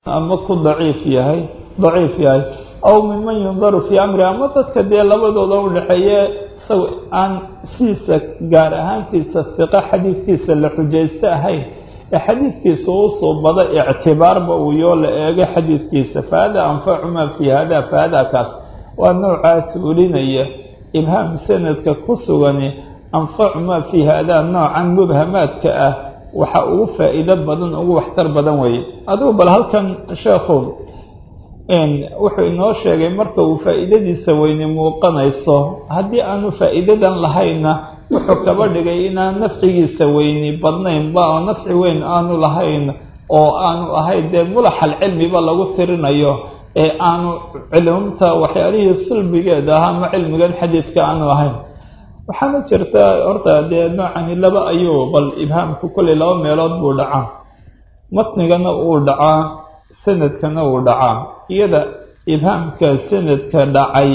ama ku daciif yahay daciif yahay aw minman yundaru fii amri ama dadka dee labadooda u dhexeeye isaga aan sidiisa gaar ahaantiisa fiqo xadiidkiisa la xujaysto ahayn ee xadiidkiisa usoo bada ictibaarba uu yoo la eego xadiidkiisa fahada anfacu maa fii hada fahada kaas waa noocaas ulinaya ibhaam sanadka ku sugani anfacu maa fii hada noocan mubhamaadka ah waxa ugu faa'iido badan ugu waxtar badan weeye adigu bal halkan sheekhu wuxuu inoo sheegay marka uu faa'iidadiisa weyne muuqanayso haddii aanu faa'iidadan lahayna wuxuu kaba dhigay inaan nafcigiisa weyni badnaynba oo nafci weyn aanu lahayn oo aanu ahayn dee mulaxal cilmiba lagu tirinayo ee aanu cilmta waxyaalihii silbigeeda ahaa ama cilmigan xadiidka aanu ahayn waxaana jirta horta dee noocani laba ayuu bal ibhaamku kollay laba meelood buu dhacaa matnigana uu dhacaa sanadkana uu dhacaa iyada ibhaamka sanadka dhacay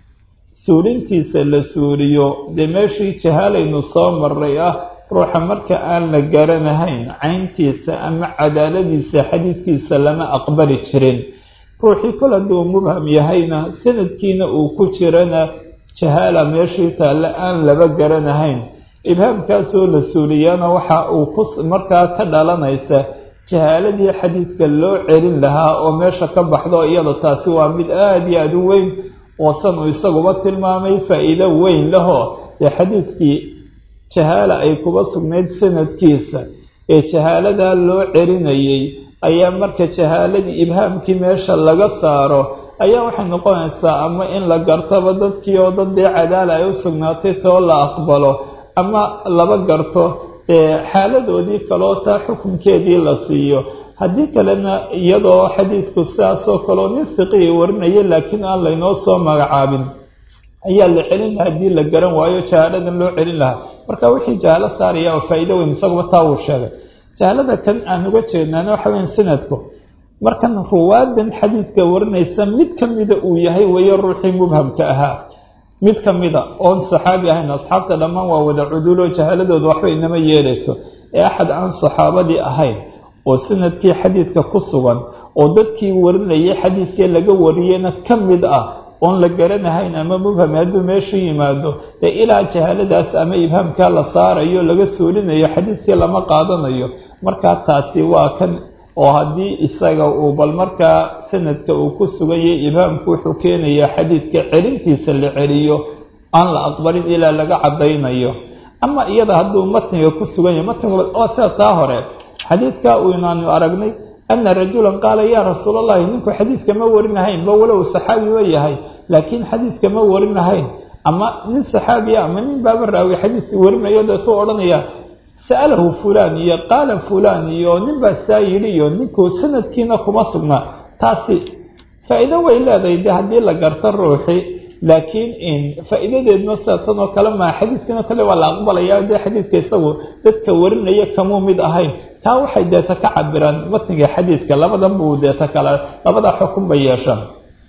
suurintiisa la suuriyo dee meeshii jahaalaynu soo maray ah ruuxa marka aan la garanahayn cayntiisa ama cadaaladiisa xadiidkiisa lama aqbali jirin ruuxii kol hadduu mubham yahayna sanadkiina uu ku jirana jahaala meeshii taalle aan laba garanahayn ibhaamkaasoo la suuliyana waxa uu ku markaa ka dhalanaysa jahaaladii xadiidka loo celin lahaa oo meesha ka baxdo iyada taasi waa mid aada iyo aada u weyn oo san uu isaguba tilmaamay faa'iido weyn lahoo dee xadiidkii jahaala ay kuba sugnayd sanadkiisa ee jahaaladaa loo celinayay ayaa marka jahaaladii ibhaamkii meesha laga saaro ayaa waxay noqonaysaa ama in la gartoba dadkii oo dad dee cadaala ay u sugnaatay too la aqbalo ama laba garto dee xaaladoodii kaloo taa xukunkeedii la siiyo haddii kalena iyadoo xadiidku sidaasoo kaleo nin fiqihi warinaya laakiin aan laynoo soo magacaabin ayaa la celin lahaa haddii la garan waayo jahaaladan loo celin lahaa marka wixii jahaalo saaraya oo faa'iido weyn isaguba taa wuu sheegay jahaalada kan aan uga jeednaana waxa weyan sanadku markan ruwaadan xadiidka warinaysa mid ka mida uu yahay weeye ruuxii mubhamka ahaa mid ka mida oon saxaabi ahayn asxaabta dhammaan waa wada cudulo jahaaladooda waxba inama yeelayso ee axad aan saxaabadii ahayn oo sanadkii xadiidka ku sugan oo dadkii warinayay xadiidkee laga wariyena ka mid ah oon la garanahayn ama mubham hadduu meeshu yimaado dee ilaa jahaaladaas ama ibhaamkaa la saarayo laga suulinayo xadiidkii lama qaadanayo markaa taasi waa kan oo haddii isaga uu bal markaa sanadka uu ku sugan yahay ibhaamku wuxuu keenayaa xadiidka celintiisa la celiyo aan la aqbalin ilaa laga caddaynayo ama iyada hadduu matniga ku sugan yahay matniga oo sida taa hore xadiidkaa uu inaanu aragnay ana rajulan qaala yaa rasuul allahi ninku xadiidka ma warinahayn ba walow saxaabiba yahay laakiin xadiidka ma warinahayn ama nin saxaabiya ama nin baaba raawi xadiidka warinayo deetuu odhanaya sa'alahu fulaan iyo qaala fulaan iyo nin baa saa yidhi iyo ninku sanadkiina kuma sugnaa taasi faa'iido way leedahay de haddii la garto ruuxi laakiin faa'iidadeedna sida tan oo kale maa xadiidkanoo kale waa la aqbalaya dee xadiidka isagu dadka warinaya kamuu mid ahayn taa waxay deeta ka cabiraan matniga xadiidka labadan buu deeta kale labadaa xukun bay yeeshaan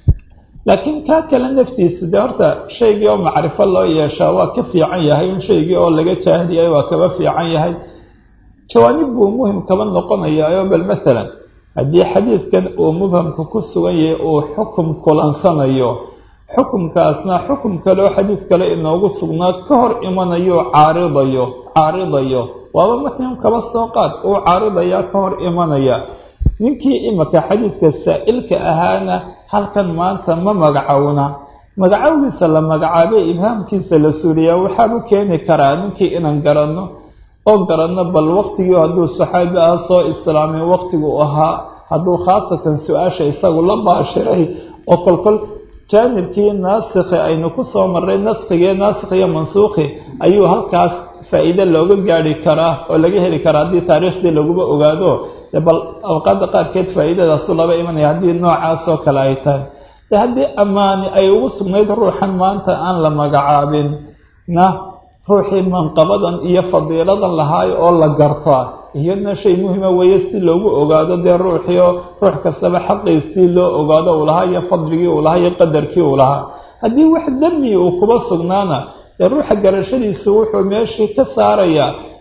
laakiin kaa kale naftiisa dee horta shaygii oo macrifo loo yeeshaa waa ka fiican yahay in shaygii oo laga jaahiliyay waa kaba fiican yahay jawaanib buu muhim kaba noqonayaa bal maalan haddii xadiidkan uu mubhamka ku sugan yahay uu xukum kulansanayo xukumkaasna xukum kaleoo xadiid kale inoogu sugnaa ka hor imanayo caaridayo caaridayo waaba matnigan kaba soo qaad uu caaridayaa ka hor imanaya ninkii imika xadiidka saa'ilka ahaana halkan maanta ma magacowna magacowgiisa la magacaabay ibhaamkiisa la suuliyaa waxaabu keeni karaa ninkii inaan garanno oo garanno bal waqtigii hadduu saxaabi ah soo islaamay waqtigu ahaa hadduu khaasatan su-aasha isagu la baashiray oo kolkol jaanibkii naasikhi aynu ku soo marray naskigee naasikh iyo mansuukhi ayuu halkaas faa'iide looga gaari karaa oo laga heli karaa haddii taariikhdii laguba ogaado bal awqaadda qaarkeed faa'iidadaasu laba imanaya haddii noocaasoo kale ay tahay de haddii ammaani ay ugu sugnayd ruuxan maanta aan la magacaabin na ruuxii manqabadan iyo fadiiladan lahaayo oo la gartaa iyadna shay muhima weeye si loogu ogaado dee ruuxii oo ruux kastaba xaqiisii loo ogaado uu lahaa iyo fadligii uu lahaa iyo qadarkii uu lahaa haddii wax dami uu kuba sugnaana dee ruuxa garashadiisu wuxuu meeshii ka saarayaa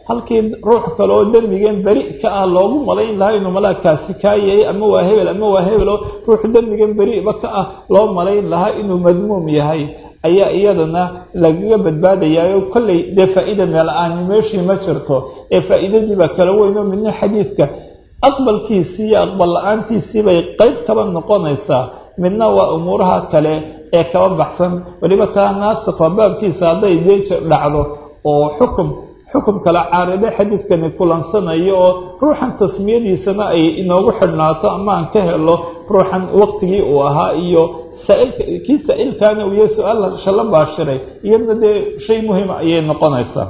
halkii ruux kale oo dembigan beri ka ah loogu malayn lahaa inuu malaagkaasi kaa yahay ama waa hebel ama waa hebel oo ruux dembigan beriba ka ah loo malayn lahaa inuu madmuum yahay ayaa iyadana lagaga badbaadayaa kolley dee faa-ida meel-aani meeshii ma jirto ee faa-iidadiibaa kala weyn oo midna xadiidka aqbalkiisii iyo aqbal la-aantiisii bay qeyb kaba noqonaysaa midna waa umuuraha kale ee kaba baxsan weliba taa naasikha baabkiisa hadday dee dhacdo oo xukum xukum kale caaride xadiidkani kulansanayo oo ruuxan tasmiyadiisana ay inoogu xidhnaato ama aan ka helo ruuxan waqtigii uu ahaa iyo saailka kii saa-ilkaana uu yahay su-aal shala baashiray iyadna dee shay muhima ayay noqonaysaa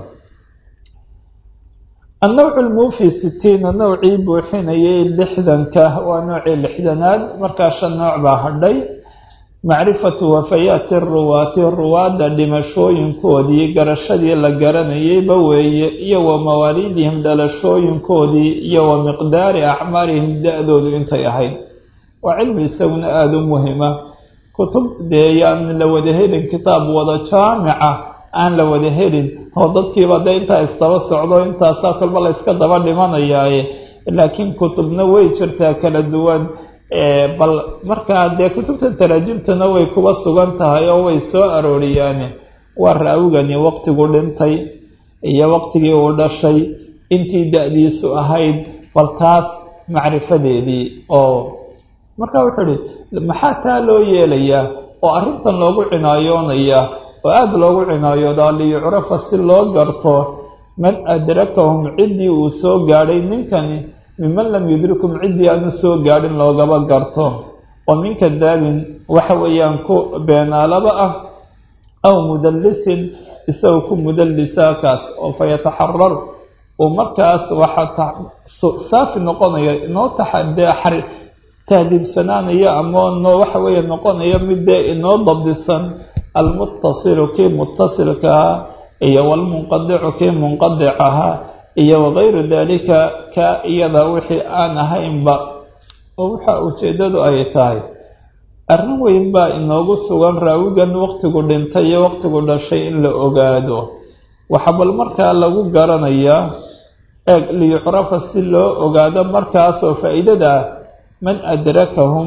annawcu lmuufi sitiina nowcii buuxinayay lixdanka waa noocii lixdanaad markaa shan nooc baa hadhay macrifatu wafayaati ruwaati ruwaadda dhimashooyinkoodii garashadii la garanayayba weeye iyo wa mawaaliidihim dhalashooyinkoodii iyo wa miqdaari acmaarihim da-doodu intay ahayd waa cilmi isaguna aada u muhima kutub dee yaan la wada helin kitaab wada jaamica aan la wada helin oo dadkiiba dee intaa isdaba socdo intaasaa kolba la yska daba dhimanayaaye laakiin kutubna way jirtaa kala duwan bal markaa dee kutubtan taraajimtana way kuba sugan tahay oo way soo arooriyaane waa raawigani waqtigu dhintay iyo waqtigii uu dhashay intii da-diisu ahayd bal taas macrifadeedii oo markaa wuxuu ihi maxaa taa loo yeelayaa oo arrintan loogu cinaayoonayaa oo aada loogu cinaayoodaa liyucrafa si loo garto man adrakahum ciddii uu soo gaadhay ninkani miman lam yudrikum ciddii aanu soo gaadhin loogaba garto oo min kadaabin waxa weeyaan ku beenaalaba ah aw mudallisin isagoo ku mudallisaa kaas oo fa yataxarar uu markaas waxaa saafi noqonaya inoo taxadee xari tahdiibsanaanaya ama noo waxa weeye noqonaya mid dee inoo dabdisan almuttasilu kii muttasilkaha iyo walmunqadicu kii munqadic ahaa iyo wagayru dalika ka iyada wixii aan ahaynba oo waxa ujeeddadu ay tahay arrin weyn baa inoogu sugan raawigan waqtigu dhintay iyo waqtigu dhashay in la ogaado waxaa bal markaa lagu garanayaa eeg liyucrafa si loo ogaado markaasoo faa-iidada ah man adrakahum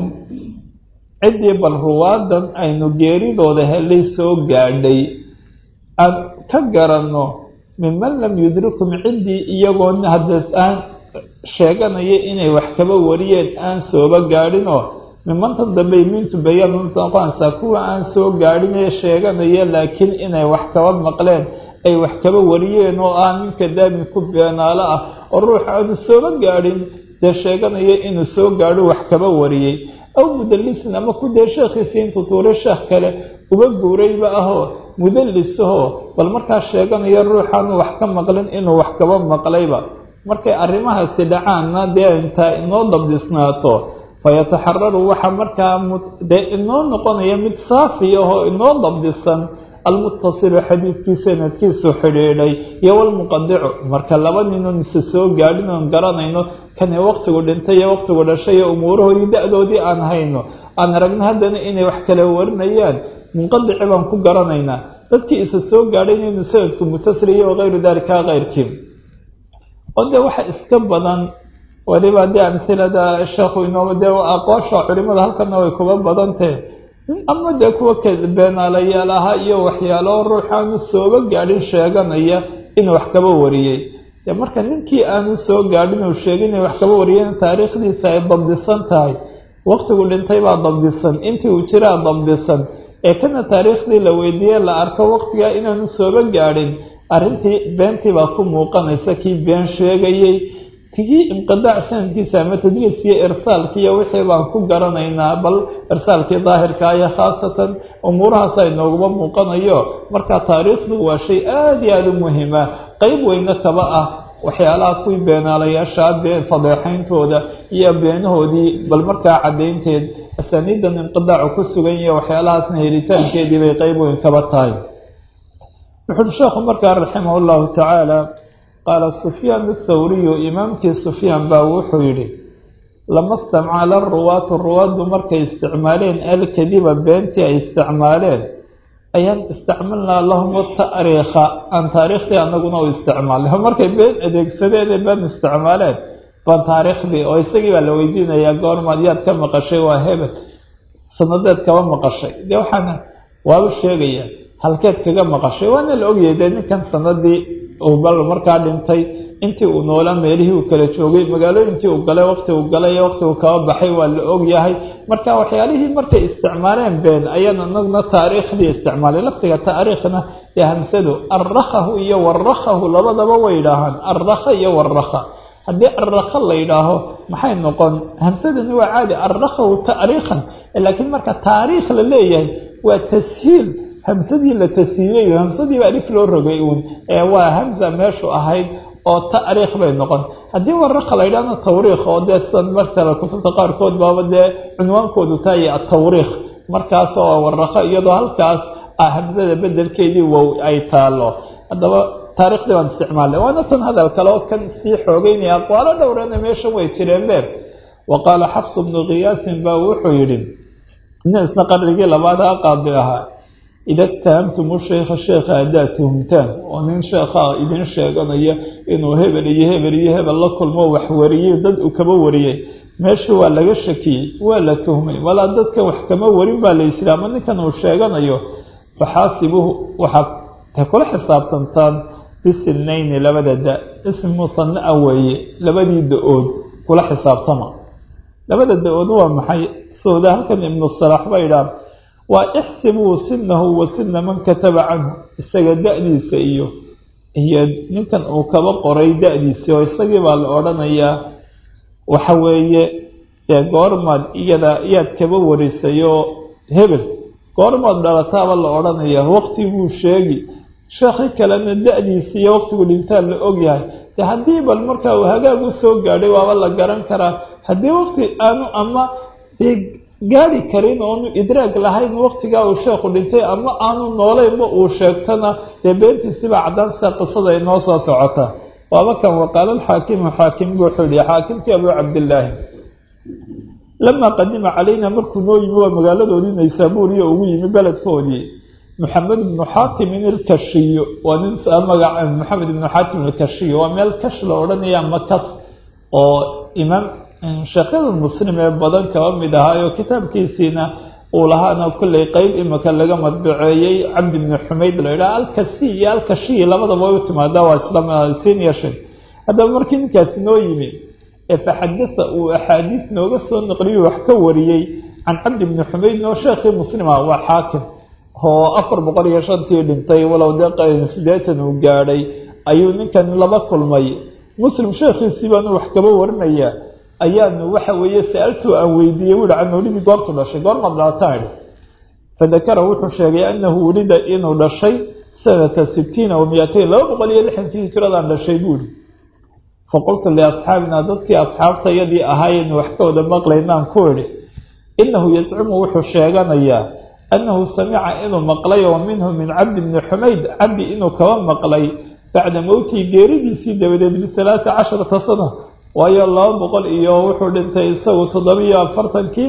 ciddii bal ruwaadan aynu geeridooda helay soo gaadhay aan ka garanno minman lam yudrikum ciddii iyagoon haddas aan sheeganaya inay wax kaba wariyeen aan sooba gaadhinoo mimantan dambey mintu bayaan noqonaysaa kuwa aan soo gaadhin ee sheeganaya laakiin inay wax kaba maqleen ay wax kaba wariyeen oo ah ninka daami ku beenaalo ah oo ruux aanu sooba gaadhin dee sheeganaya inuu soo gaadho wax kaba wariyey aw mudallisin ama ku dee sheekhiisii intuu tuure sheekh kale uga guurayba ahoo mudallisahoo bal markaa sheeganaya ruuxaanu wax ka maqlin inuu wax kaba maqlayba markay arrimahaasi dhacaanna dee intaa inoo dabdisnaato fayataxararu waxa markaa dee inoo noqonaya mid saafi ahoo inoo dabdisan almuttasilu xadiidkii sanadkiisu xidhiidhay iyo walmuqadicu marka laba ninoon ise soo gaadhin oon garanayno kani waqtigu dhintay iyo waqtigu dhashay iyo umuurahoodii da-doodii aan hayno aan aragno haddana inay wax kala warinayaan munqadici baan ku garanaynaa dadkii isa soo gaadhay inaynu sanadku mutasili iyo wagayru dalika keyrkii oo dee waxa iska badan waliba dee amhilada sheekhu inoo dee aqoosha culimada halkana way kuba badantee ama dee kuwa beenaalayaal ahaa iyo waxyaalo ruuxaanu sooba gaadhin sheeganaya inuu wax kaba wariyey dee marka ninkii aanu soo gaadhin uu sheegay inay wax kaba wariyeen taariikhdiisa ay dabdisan tahay waqtigu dhintay baa dabdisan intii uu jiraa dabdisan ee kana taariikhdii la weydiiyey la arko waqtigaa inaanu sooba gaadhin arrintii beentii baa ku muuqanaysa kii been sheegayey kii inqidaac sanadkiisa ama tadliiskiiyo irsaalkiiyo wixii baan ku garanaynaa bal irsaalkii daahirka iyo khaasatan umuurahaas ay nooguma muuqanayo marka taariikhdu waa shay aada iyo aada u muhima qeyb weyne kaba ah waxyaalaha kuwii beenaalayaasha been fadeexayntooda iyo beenahoodii bal markaa caddaynteed asaaniidan inqidaacu ku sugan yahe waxyaalahaasna helitaankeedii bay qeyb weyn kaba tahay wuxuui sheekhu markaa raximah llahu tacaala qaala sufyaan athawriyu imaamkii sufyaan baa wuxuu yidhi lama istamcala ruwaatu ruwaaddu markay isticmaaleen alkadiba beentii ay isticmaaleen ayaan isticmalnaa lahum taariikha aan taariikhdii anaguna u isticmaalnay markay been adeegsadeen ee been isticmaaleen baan taariikhdii oo isagii baa la weydiinayaa goormaad yaad ka maqashay waa hebel sanadeed kaba maqashay dee waxaana waaba sheegaya halkeed kaga maqashay waana la ogyahay dee ninkan sanadii uu bal markaa dhintay intii uu noolaa meelihii uu kala joogay magaalooyinkii uu galay waqti uu galay iyo waqti uu kaba baxay waa la ogyahay marka waxyaalihii markay isticmaaleen been ayaan anaguna taariikhdii isticmaalay laftiga taariikhna ee hamsadu arrakhahu iyo warrakhahu labadaba way yidhaahaan arrakha iyo warrakha haddii arrakha la yidhaaho maxay noqon hamsadani waa caadi arrakhahu taariikhan laakiin marka taariikh la leeyahay waa tashiil hamsadii la tashiilayo hamsadiiba alif loo rogay uun ee waa hamza meeshu ahayd oo taariikh bay noqon haddii warrakha la yidhahna tawriikh oo dee sidan markale kutubta qaarkood baaba dee cunwaankoodu tahay atawriikh markaas oo warrakha iyadoo halkaas ah hamsada bedelkeedii wow ay taalo haddaba taariikhdii baan isticmaalnay waana tan hadal kale oo kan sii xoogeynaya aqwaalo dhowrana meeshan way jireen beer wa qaala xafs bnu khiyaasin baa wuxuu yidhi nin isna qarnigii labaada qaadi ahaa ida tahamtumu sheikha sheekha haddaad tuhumtaan oo nin sheekha idin sheeganaya inuu hebel iyo hebel iyo hebel la kulmo wax wariyey dad uu kaba wariyey meesha waa laga shakiyey waa la tuhmay walaa dadkan wax kama warin baa la yisiri ama ninkan uu sheeganayo faxaasibuhu waxaad ta kula xisaabtantaan bisilnayni labada da ism musanaa weeye labadii da-ood kula xisaabtama labada da-ood waa maxay sooda halkan ibnu salaax ba idhaah waa ixsibuu sinahu wa sina man kataba canhu isaga da-diisa iyo iyo ninkan uu kaba qoray da-diisii oo isagii baa la odhanayaa waxa weeye dee goormaad iyada iyaad kaba warisayoo hebel goormaad dhalataaba la odhanayaa waqtiguu sheegi sheekhi kalena da-diisa iyo waqtigu dhintaa la ogyahay de haddii bal markaa uu hagaag u soo gaadhay waaba la garan karaa haddii waqti aanu ama gaari karin oonu idraag lahayn waqtigaa uu sheekhu dhintay ama aanu nooleynba uu sheegtana dee beentiisibaa caddaan sida qisada ay noo soo socota waaba kan waqaala alxaakimu xaakim wuxuu yihi xaakimkii abuu cabdillaahi lamaa qadima calayna markuu noo yimi waa magaaladoodii naysaabuuriya ugu yimi beledkoodii maxamed ibnu xaatimin ilkashiyo waa nin magaca maxamed ibnu xaatim ilkashiyo waa meel kash la odhanaya makas oo imaam sheekhyada muslim ee badan kaba mid ahaayo kitaabkiisiina uu lahaana kollay qeyb imika laga madbaceeyey cabdi bni xumayd la yidhaha alkasi iyo alkashiyi labadaba way u timaadaa waa islamsiniyashay haddaba markii ninkaasi noo yimi ee faxadata uu axaadiid nooga soo naqliyo wax ka wariyey can cabdi bni xumayd oo sheekhii muslima waa xaakim oo afar boqol iyo shantii dhintay walow dee sideetan uu gaadhay ayuu ninkan laba kulmay muslim sheekhiisii baanu wax kaba warinayaa ayaanu waxa weeye sa-altuu aan weydiiyey wuhi canuulidii goortu dhashay goormaad dhalataan idhi fadakara wuxuu sheegay anahu wulida inuu dhashay sanata sitiina wa miyatain laba boqol iyo lixankii hijradaan dhashay buuhi faqultu liasxaabina dadkii asxaabtayadii ahaayeen wax ka wada maqlaynaan ku idhi inahu yazcumu wuxuu sheeganayaa annahu samica inuu maqlay oo minhu min cabdi bni xumayd cabdi inuu kaba maqlay bacda mowtihi geeridiisii dabadeed bialaata casharata sana waayo laba boqol iyo wuxuu dhintay isagu toddobiyo afartankii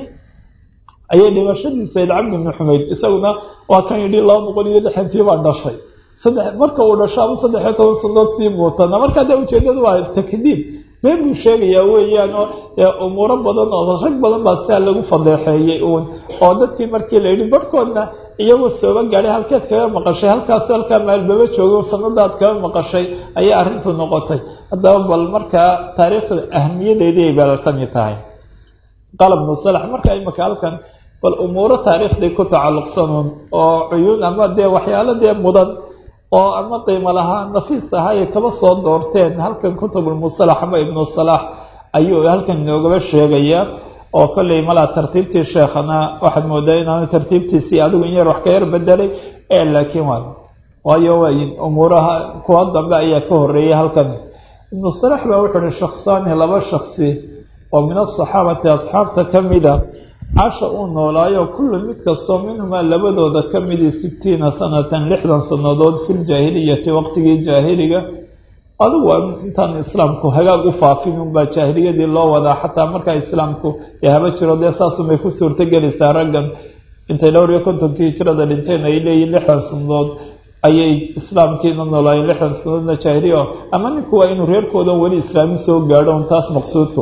ayay dhimashadiisayd cabdi bni xumayd isaguna waa kan yidhi laba boqol iyo lixankii baan dhashay saddex marka uu dhasho ama saddexiyo toban sanadood sii muutana marka dee ujeedadu waa takdiib been buu sheegayaa weeyaan oo umuuro badan oo rag badan baa sidaa lagu fadeexeeyey uun oo dadkii markii la yidhi barhkoodna iyagoo sooba gaadhay halkeed kaga maqashay halkaas halkaa maalbaba joogo sanadaad kaga maqashay ayay arrintu noqotay haddaba bal markaa taariikhda ahamiyadeedii ay baalatani tahay qaala bnu salax marka imika halkan bal umuuro taariikhdii ku tacalluqsanuun oo cuyuun ama dee waxyaalo dee mudan oo ama qiimo lahaa nafiis ahaa ay kaba soo doorteen halkan kutubulmusalax ama ibnu salaax ayuu halkan inoogaba sheegayaa oo kolley malaa tartiibtii sheekhana waxaad moodaa inaanu tartiibtiisii adigu in yar wax ka yar bedelay ee laakiin waa waayo waayin umuuraha kuwa dambe ayaa ka horeeyay halkan ibnu salax baa wuxuu uhi shaksaani laba shaksi oo min asaxaabati asxaabta ka mida casha uu noolaayo kullu mid kastoo minhumaa labadooda ka midii sitiina sanatan lixdan sannadood filjaahiliyati waqtigii jaahiliga adigu waa intaan islaamku hagaag u faafin unbaa jaahiliyadii loo wadaa xataa markaa islaamku dee haba jiro dee saasunbay ku suurtogelaysaa raggan intay dhowr iyo kontonkii hijrada dhinteen ay leeyihin lixdan sanadood ayay islaamkiina noolaayeen lixdan sanadoodna jaahiliya ama ninku waa inuu reerkooda weli islaami soo gaadho un taas maqsuudku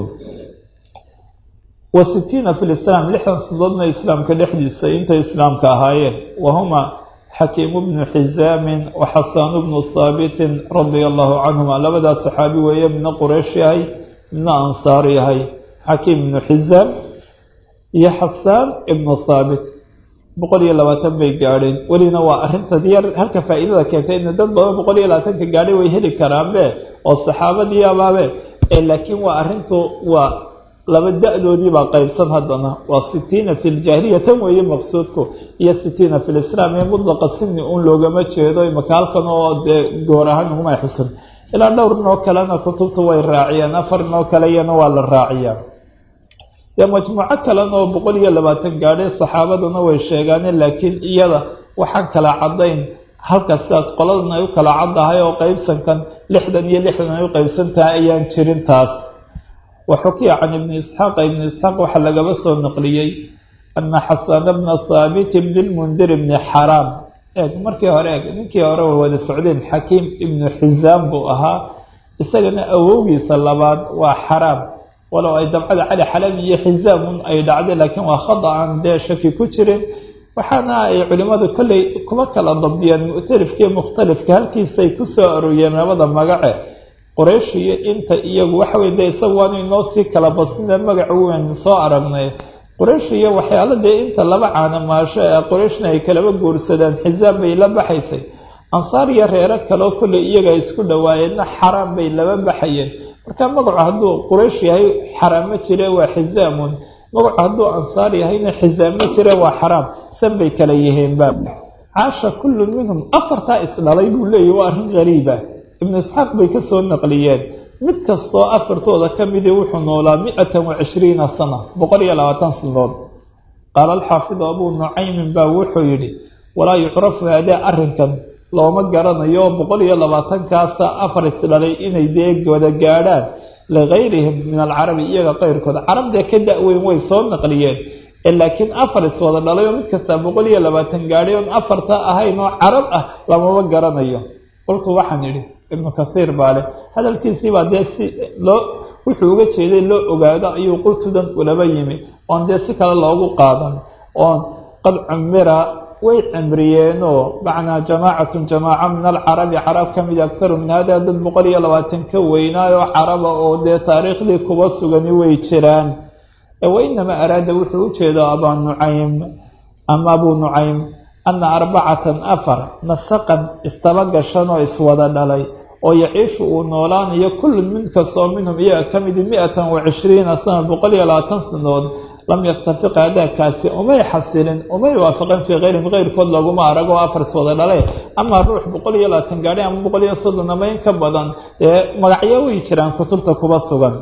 wa sitiina fi lislaam lixdan sanadoodna islaamka dhexdiisa intay islaamka ahaayeen wahuma xakiimu bnu xisaamin wa xasaanu bnu haabitin radia allahu canhuma labadaas saxaabi weeye midna quraysh yahay midna ansaar yahay xakiim ibnu xisaam iyo xasaan ibnu thaabit boqol iyo labaatan bay gaadheen welina waa arrinta yar halka faa'iidada keentay in dad badan boqol iyo labaatanka gaadhay way heli karaanbe oo saxaabadii abaabe ee laakiin waa arrintu waa laba da-doodii baa qaybsan haddana waa sitiina fi ljaahiliya tan weeye maqsuudku iyo sitiina fi lislaam ee mudlaqa sini un loogama jeedo imaka halkan oo dee goor ahaan ugumay xusan ilaa dhowr noo kalena kutubta way raaciyaan afar noo kale iyana waa la raaciyaa dee majmuuco kalena oo boqol iyo labaatan gaadhay saxaabaduna way sheegaane laakiin iyada waxaan kala caddayn halka sidaas qoladan ay u kala caddahay oo qaybsankan lixdan iyo lixdan ay u qaybsan tahay ayaan jirin taas waxukiya can ibni isxaaqa ibni isxaaq waxaa lagaba soo naqliyey ana xasana bna thaabit bni lmundir bni xaraam eeg markii hore eeg ninkii hore way wada socdeen xakiim ibnu xisaam buu ahaa isagana awowgiisa labaad waa xaraam walow ay dabcada cali xalabi iyo xisaamun ay dhacday laakiin waa khada aan dee shaki ku jirin waxaana ay culimmadu kolley kuma kala dabdiyeen mu'talifkaiyo mukhtalifka halkiisay ku soo arooriyeen labada magace qoraysh iyo inta iyagu waxa weye dee isagu waanu inoo sii kala basnida magaca weyn soo aragnay qoraysh iyo waxyaala dee inta laba caanamaasho ee qorayshna ay kalaba guursadeen xisaab bay la baxaysay ansaar iyo reero kaleo kolley iyaga isku dhawaayeenna xaraam bay laba baxayeen marka magacu hadduu quraysh yahay xaraam ma jire waa xisaamun magacu hadduu ansaar yahayna xisaam ma jire waa xaraam san bay kala yihiinba caasha kullu minhum afartaa isdhalay buu leeyahy waa arrin gariiba ibnu isxaaq bay ka soo naqliyeen mid kastoo afartooda ka midii wuxuu noolaa mi-atan wa cishriina sana boqol iyo labaatan sanadood qaala alxaafidu abuu nucaymin baa wuxuu yidhi walaa yucrafu haadee arrinkan looma garanayo boqol iyo labaatankaasa afar isdhalay inay dee wada gaadhaan ligayrihim min alcarabi iyaga qayrkooda carab dee ka da-weyn way soo naqliyeen laakiin afar iswada dhalay oo mid kastaa boqol iyo labaatan gaadhay oon afarta ahayn oo carab ah lamama garanayo qoltu waxaan idhi ibnu kathiir baa leh hadalkiisiibaa dee si loo wuxuu uga jeeday loo ogaado ayuu qultudan ulaba yimi oon dee si kale loogu qaadan oon qad cumira way cimriyeenoo macnaa jamaacatun jamaaca min alcarabi carab ka mid aktaru min hada dad boqol iyo labaatan ka weynaayoo caraba oo dee taariikhdii kuba sugani way jiraan wainamaa araada wuxuu ujeedaa abaa nucaym ama abuu nucaym ana arbacatan afar nasaqan istaba gashan oo iswada dhalay oo yaciishu uu noolaanayo kullun mid kastoo minhum iyaga ka midi mi-atan wa cishriina sana boqol iyo labaatan sanadood lam yaktafiq adaakaasi umay xasilin umay waafaqin fii keyrihim keyrkood laguma arag oo afar iswada dhalay ama ruux boqol iyo labaatan gaadhay ama boqol iyo soddon ama in ka badan dee magacyo way jiraan kutubta kuba sugan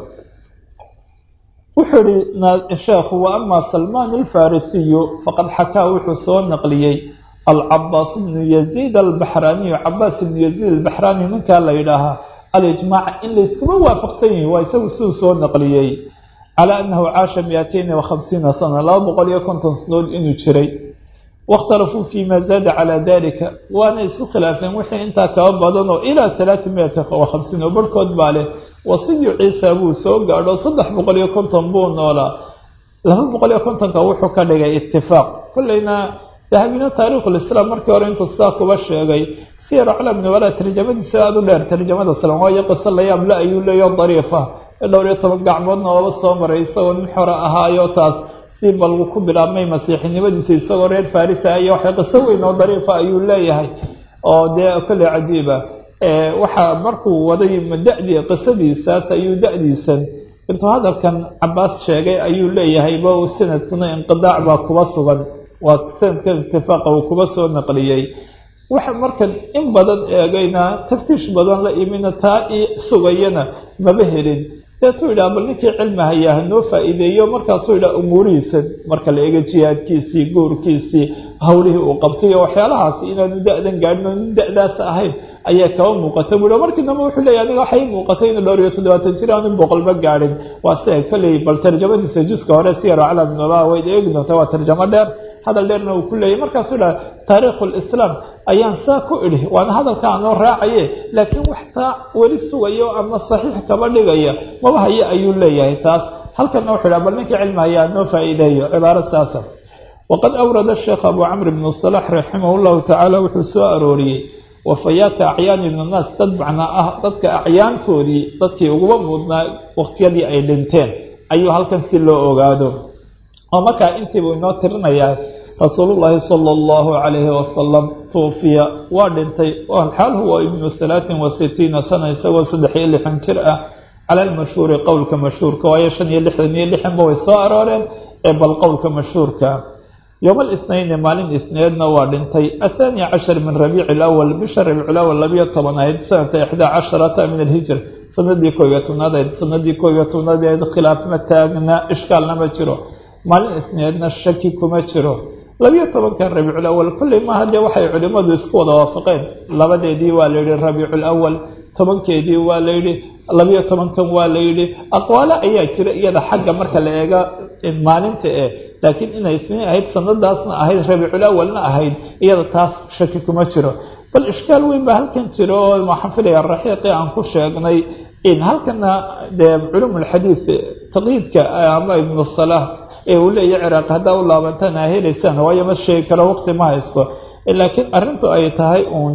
wuxuu ihi sheekhu wa ama salmaan alfarisiyu faqad xakaa wuxuu soo naqliyey alcabaas bnu yaziid albaxraaniyu cabaas ibnu yaziid albaxraani ninkaa la yidhaahaa alijmaac in layskuma waafaqsan yihi waa isagu siduu soo naqliyey calaa annahu caasha miatayni wa khamsiina sana laba boqol iyo konton sanood inuu jiray waاkhtalafuu fi ma zaada calaa dalika waana isku khilaafeen wixii intaa kaba badan oo ilaa talaata miata wa khamsiin oo barhkood baa leh wasiyu ciisa buu soo gaadho saddex boqol iyo konton buu noolaa laba boqol iyo kontonka wuxuu ka dhigay itifaaq kolleyna dahabina taariikhulislaam markii hore intuu sidaa kuba sheegay siyar aclam nubala tarjamadiisa aada u dheer tarjamada salam waayo qiso layaable ayuu leeyo dariifa dhowr iyo toban gacmoodna ooba soo maray isagoo nin xore ahaayo taas si balgu ku bilaabmay masiixinimadiisa isagoo reer farisa iyo waxay qiso weyn oo dariifa ayuu leeyahay oo dee kolley cajiiba waxaa markuu waday da-dii qisadiisaas ayuu da-diisan intuu hadalkan cabaas sheegay ayuu leeyahay ba sanadkuna inqidaac baa kuba sugan waa sanadka itifaaqa uu kuba soo naqliyey waxa markan in badan eegayna taftiish badan la imina taa i sugayana maba helin deetuu yidhaha bal ninkii cilmi hayaa hanoo faa-iideeyo markaasuu yidhaha umuurihiisan marka la eego jihaadkiisii guurkiisii hawlihii uu qabtay iyo waxyaalahaasi inaanu da-dan gaadhin oo nin da-daas ahayn ayaa kaba muuqata bui markii dambe wuxuu leeya aniga waxay muuqatay inuu dhowr iyo toddobaatan jir aanu boqolba gaadhin waa sia kolley bal tarjamadiisa juska hore siyar aclam nula wayd eegi doonta waa tarjamo dheer hadal dheerna uu ku leeyahy markaasuu dhaha taariikhu lislaam ayaan saa ku idhi waana hadalka anoo raacaye laakiin wax taa weli sugayo ama saxiix kaba dhigaya maba haye ayuu leeyahay taas halkanna wuxuu dhaha bal ninkii cilmi hayaa noo faa'iideeyo cibaaro saasa waqad awrada sheekh abu camr ibnu salax raximah llahu tacaala wuxuu soo arooriyey wafayaata acyaani min annaas dad macnaa ah dadka acyaantoodii dadkii uguba muudnaa waqtiyadii ay dhinteen ayuu halkan si loo ogaado oo markaa intiibuu inoo tirinayaa rasuulullaahi sala allahu calayhi wasalam tuufiya waa dhintay xaal huwa ibnu halaatin wa sitiina sana isagoo saddex iyo lixan jir ah cala almashhuuri qowlka mashhuurka waayo shan iyo lixdan iyo lixanba way soo arooreen ee bal qowlka mashhuurka yowma alisnayni maalin isneedna waa dhintay athaani cashar min rabiici alawal bisha rabiicu lawal labiyo toban ahayd sanata ixdaa casharata min alhijra sanadii koob iyo tobnaad ahayd sanadii koob iyo tobnaad ahayd khilaaf ma taagna ishkaalna ma jiro maalin isneedna shaki kuma jiro labiyo tobanka rabiicul awal kolley maaha dee waxay culimmadu isku wada waafaqeen labadeedii waa la yidhi rabiicul awal tobankeedii waa la yidhi labiyo tobankan waa la yidhi aqwaalo ayaa jira iyada xagga marka la eega maalinta eh laakiin inay isniin ahayd sanadaasna ahayd rabiicul awalna ahayd iyada taas shaki kuma jiro bal ishkaal weyn baa halkan jiro oo waxaan filaya raxiiqii aan ku sheegnay in halkana dee culumulxadiid taqyiidka ama ibnu salaah ee uu leeyahy ciraaq haddaa u laabantaan aa helaysaan waayo ma sheegi karo waqti ma haysto laakiin arrintu ay tahay uun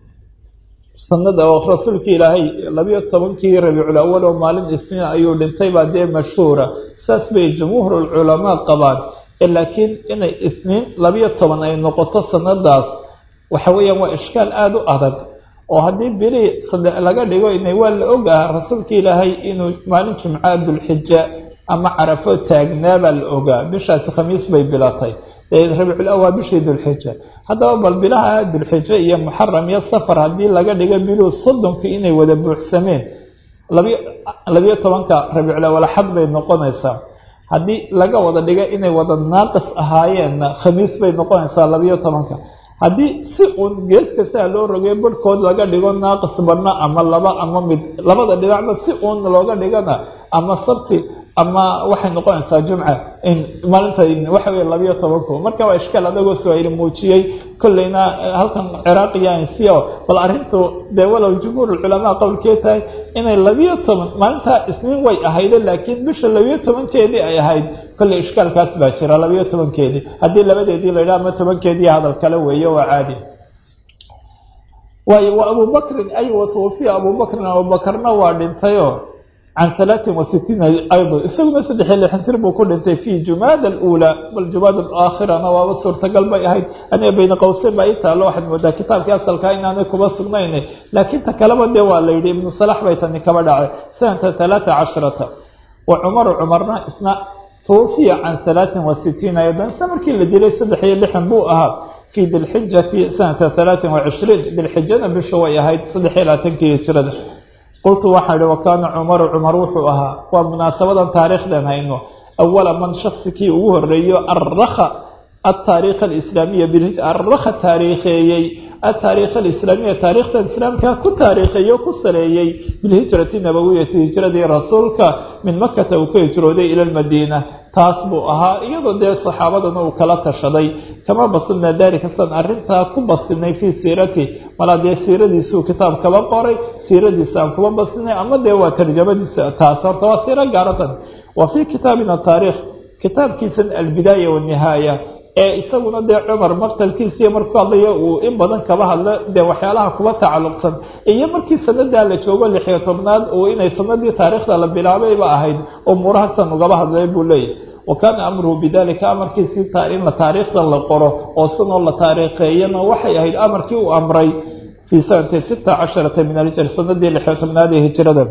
sanada oo rasuulka ilaahay labiyo tobankii rabiicul awal oo maalin isniin ayuu dhintay baa dee mashhuura saas bay jumhuurulculamaa qabaan laakiin inay isniin labiyo toban ay noqoto sanadaas waxa weeyaan waa ishkaal aada u adag oo haddii bili saddex laga dhigo inay waa la ogaha rasuulka ilaahay inuu maalin jumcaa dulxija ama carafo taagnaabaa la ogaa bishaasi khamiis bay bilatay rabiicul awal bishii dulxija haddaba bal bilaha dulxijo iyo muxaram iyo safar haddii laga dhigo biluhu soddonka inay wada buuxsameen labiyo labiyo tobanka rabiicul awal xad bay noqonaysaa haddii laga wada dhigo inay wada naaqis ahaayeenna khamiis bay noqonaysaa labiyo tobanka haddii si uun gees kastaa loo rogay barhkood laga dhigo naaqis badna ama laba ama mid labada dhinacba si uun looga dhigana ama sabti ama waxay noqonaysaa jumca maalinta waxa wey labiyo tobanku marka waa ishkaal adagoo su-aali muujiyey kolleyna halkan ciraaqiya insiya bal arrintu dee walow jumhuur culamaa qowlkee tahay inay labiyo toban maalintaa isniin way ahayde laakiin bisha labiyo tobankeedii ay ahayd kolley ishkaalkaas baa jira labiyo tobankeedii haddii labadeedii la yidhaha ama tobankeedii hadal kale weeye waa caadi waayo wa abubakrin ay wa twufiya abubakrin abubakarna waa dhintayoo can halaatin wa sitiina aydan isaguna saddex iyo lixan jir buu ku dhintay fii jumaada aluulaa bal jumaada alaakhirana waaba suurtagal bay ahayd aniga bayna qowseyn baa ii taalo waxaad moodaa kitaabkii asalkaa inaanay kuba sugnaynay laakiin ta kaleba dee waa la yidhi ibnu salax bay tani kaba dhacay sanata halaata casharata wa cumaru cumarna isna twufiya can halaatin wa sitiina aydan isla markii la dilay saddex iyo lixan buu ahaa fii dilxijati sanata halaatin wa cishriin dilxijana bisha way ahayd saddex iyo labaatankii hijrada qultu waxaan ihi wakaana cumaru cumar wuxuu ahaa waa munaasabadan taariikhdan hayno awala man shaksikii ugu horeeyo arakha ataariikh alislaamiya bilhij arakha taariikheeyey ataariikh alislaamiya taariikhdan islaamka ku taariikheeyo ku saleeyey bilhijrati nabawiyati hijradii rasuulka min makata uu ka hijrooday ila lmadiina taas buu ahaa iyadoo dee saxaabadana uu kala tashaday kama basinaa daalika san arrintaa ku bastinay fii siirati malaa dee siiradiisuu kitaab kaba qoray siiradiisa aan kuba bastinay ama dee waa tarjamadiisa taas horta waa siiro gaaratan wa fii kitaabina taariikh kitaabkiisan albidaaya wanihaaya ee isaguna dee cumar maqtalkiisiiyo markuu hadlayo uu in badan kaba hadlo dee waxyaalaha kuba tacalluqsan iyo markii sanadaa la joogo lixiyo tobnaad uu inay sanadii taariikhda la bilaabayba ahayd umuurahasan ugaba hadlay buu leeyahy wa kaana amruhu bidalika amarkiisii in la taariikhda la qoro oo sanoo la taariikheeyana waxay ahayd amarkii uu amray fii sanati sita casharata min alhijr sanadii lixiyo tobnaad ee hijrada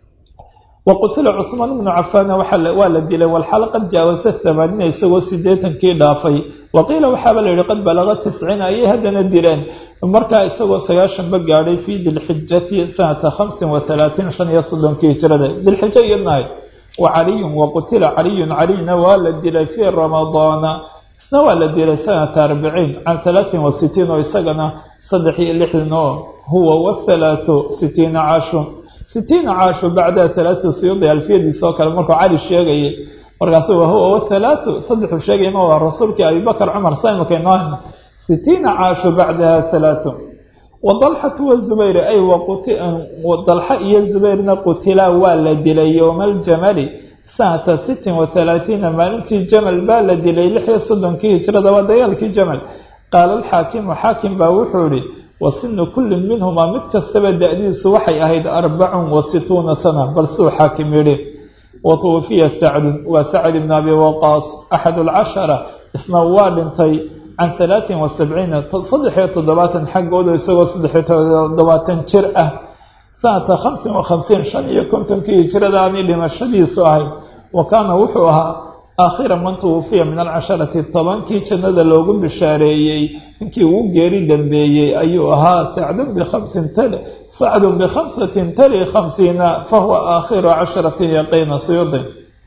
waqutila cuثmaan bnu cafaana waa la dilay walxaal qad jaawasa hamaaniina isagoo sideetankii dhaafay waqiila waxaaba la yihi qad balaga tisciin ayay haddana dileen markaa isagoo sagaashanba gaadhay fii dilxijati sanata hamsin wa halaatiin shan iyo soddonkii hijrada dilxijo iyadnahay wa caliyun waqutila caliyun caliyna waa la dilay fii ramadaana isna waa la dilay sanata arbiciin can halaatin wa sitiin oo isagana saddex iyo lixdan oo huwa wathalaathu sitiina caashun sitiina caashu bacda halaatu siyuudi alfiyadiisa oo kale markuu cali sheegayay markaasu wahuwa wathalaathu saddexuu sheegayma waa rasuulkii abibakar cumar saimaka inoo hayna sitiina caashu bacdaha halaathu wadalxatu wazubayr ay dalxa iyo zubayrna qutilaa waa la dilay yowma aljamali sanata sittin wa halaatiina maalintii jamal baa la dilay lix iyo soddonkii hijrada waa dagaalkii jamal qaala alxaakimu xaakim baa wuxuu ihi wa sinu kullin minhumaa mid kastaba da-diisu waxay ahayd arbacun wa situuna sana bal siduu xaakim yidhi wa tuwafiya sacdun waa sacd ibn abi waqaas axadu alcashara isna waa dhintay can halaatin wa sabciina saddexiyo toddobaatan xaggooda isagoo saddexiyo toddobaatan jir ah sanata khamsin wa khamsiin shan iyo kontonkii hijradaani dhimashadiisu ahayd wa kaana wuxuu ahaa aakhira man tuwafiya min alcasharati tobankii jannada loogu bishaareeyey ninkii ugu geeri dambeeyey ayuu ahaa sacdun bikhamsin tali sacdun bikhamsatin tali khamsiina fahuwa aakhiru casharatin yaqiina siyudin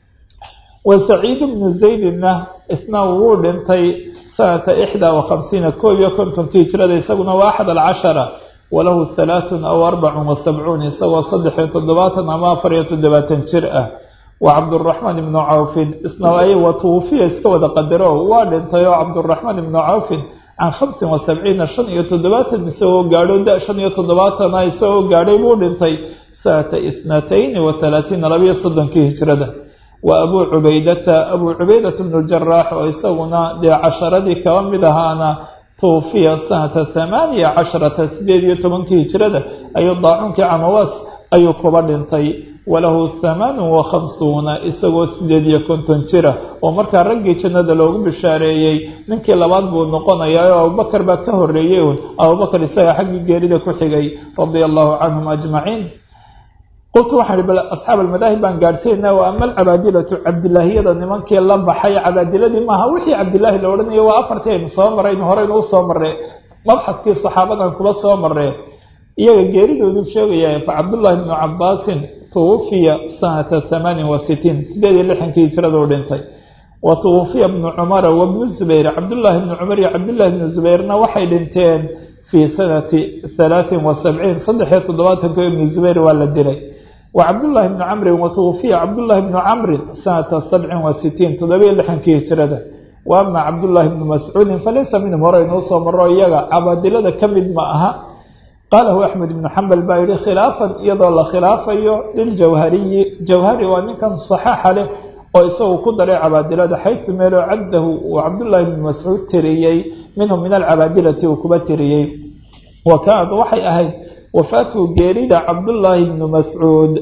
wa saciid bnu zaydina isna wuu dhintay sanata ixdaa wa khamsiina koob iyo kontonkii hijrada isaguna waa axad alcashara walahu halaatun aw arbacun wa sabcuun isagoo saddexiyo toddobaatan ama afar iyo toddobaatan jir ah wa cabduraxmaan ibnu cawfin isna ay wa tuufiya iska wada qadaro waa dhintay oo cabduraxmaan ibnu cawfin can khamsin wa sabciina shan iyo toddobaatan isagoo gaadho da shan iyo toddobaatana isagoo gaadhay buu dhintay sanata ithnatayni wa halaatiina labiyo soddonkii hijrada wa abuu cubaydata abuu cubaydata bnu jaraax oo isaguna dee casharadii kaba mid ahaana tuufiya sanata thamaaniya casharata sideed iyo tobankii hijrada ayuu daacunkii camawaas ayuu kuba dhintay walahu thamaanun wa khamsuuna isagoo sideed iyo konton jira oo markaa raggii jannada loogu bishaareeyey ninkii labaad buu noqonayaa oo abubakar baa ka horeeyey uun abubakar isaga xaggii geerida ku xigay radia allahu canhum ajmaciin qultu waxaan ihi bal asxaab almadaahib baan gaadhsiinaa wa ama alcabaadilatu cabdilaahiyada nimankii la baxay cabaadiladii maaha wixii cabdilaahi la odhanayo waa afartii aynu soo maraynu horeynu u soo marre mabxadkii saxaabadan kuba soo marre iyaga geeridooduu sheegaya fa cabdullaahi bnu cabaasin tuwafiya sanata hamaanin wa sitiin sideed iyo lixankii hijraduu dhintay wa tuwafiya bnu cumara wa bnu zubayr cabdullaahi bnu cumar iyo cabdullaahi bnu zubayrna waxay dhinteen fii sanati halaatin wa sabciin saddex iyo toddobaatanko ibnu zubayr waa la dilay wa cabdullaahi bnu camrin wa tuwafiya cabdullaahi bnu camrin sanata sabcin wa sitiin toddobiyo lixankii hijrada wa ama cabdullaahi bnu mascuudin falaysa minhum horeynuu soo maro iyaga cabaadilada ka mid ma aha qaalahu axmed ibnu xambal baa yihi khilaafan iyadoo la khilaafayo liljawhariyi jawhari waa ninkan saxaaxa leh oo isagu ku daray cabaadilada xaysu meeloo caddahu uu cabdullaahi bnu mascuud tiriyey minhum min alcabaadilati uu kuba tiriyey wa kaanad waxay ahayd wafaatuhu geerida cabdullaahi bnu mascuud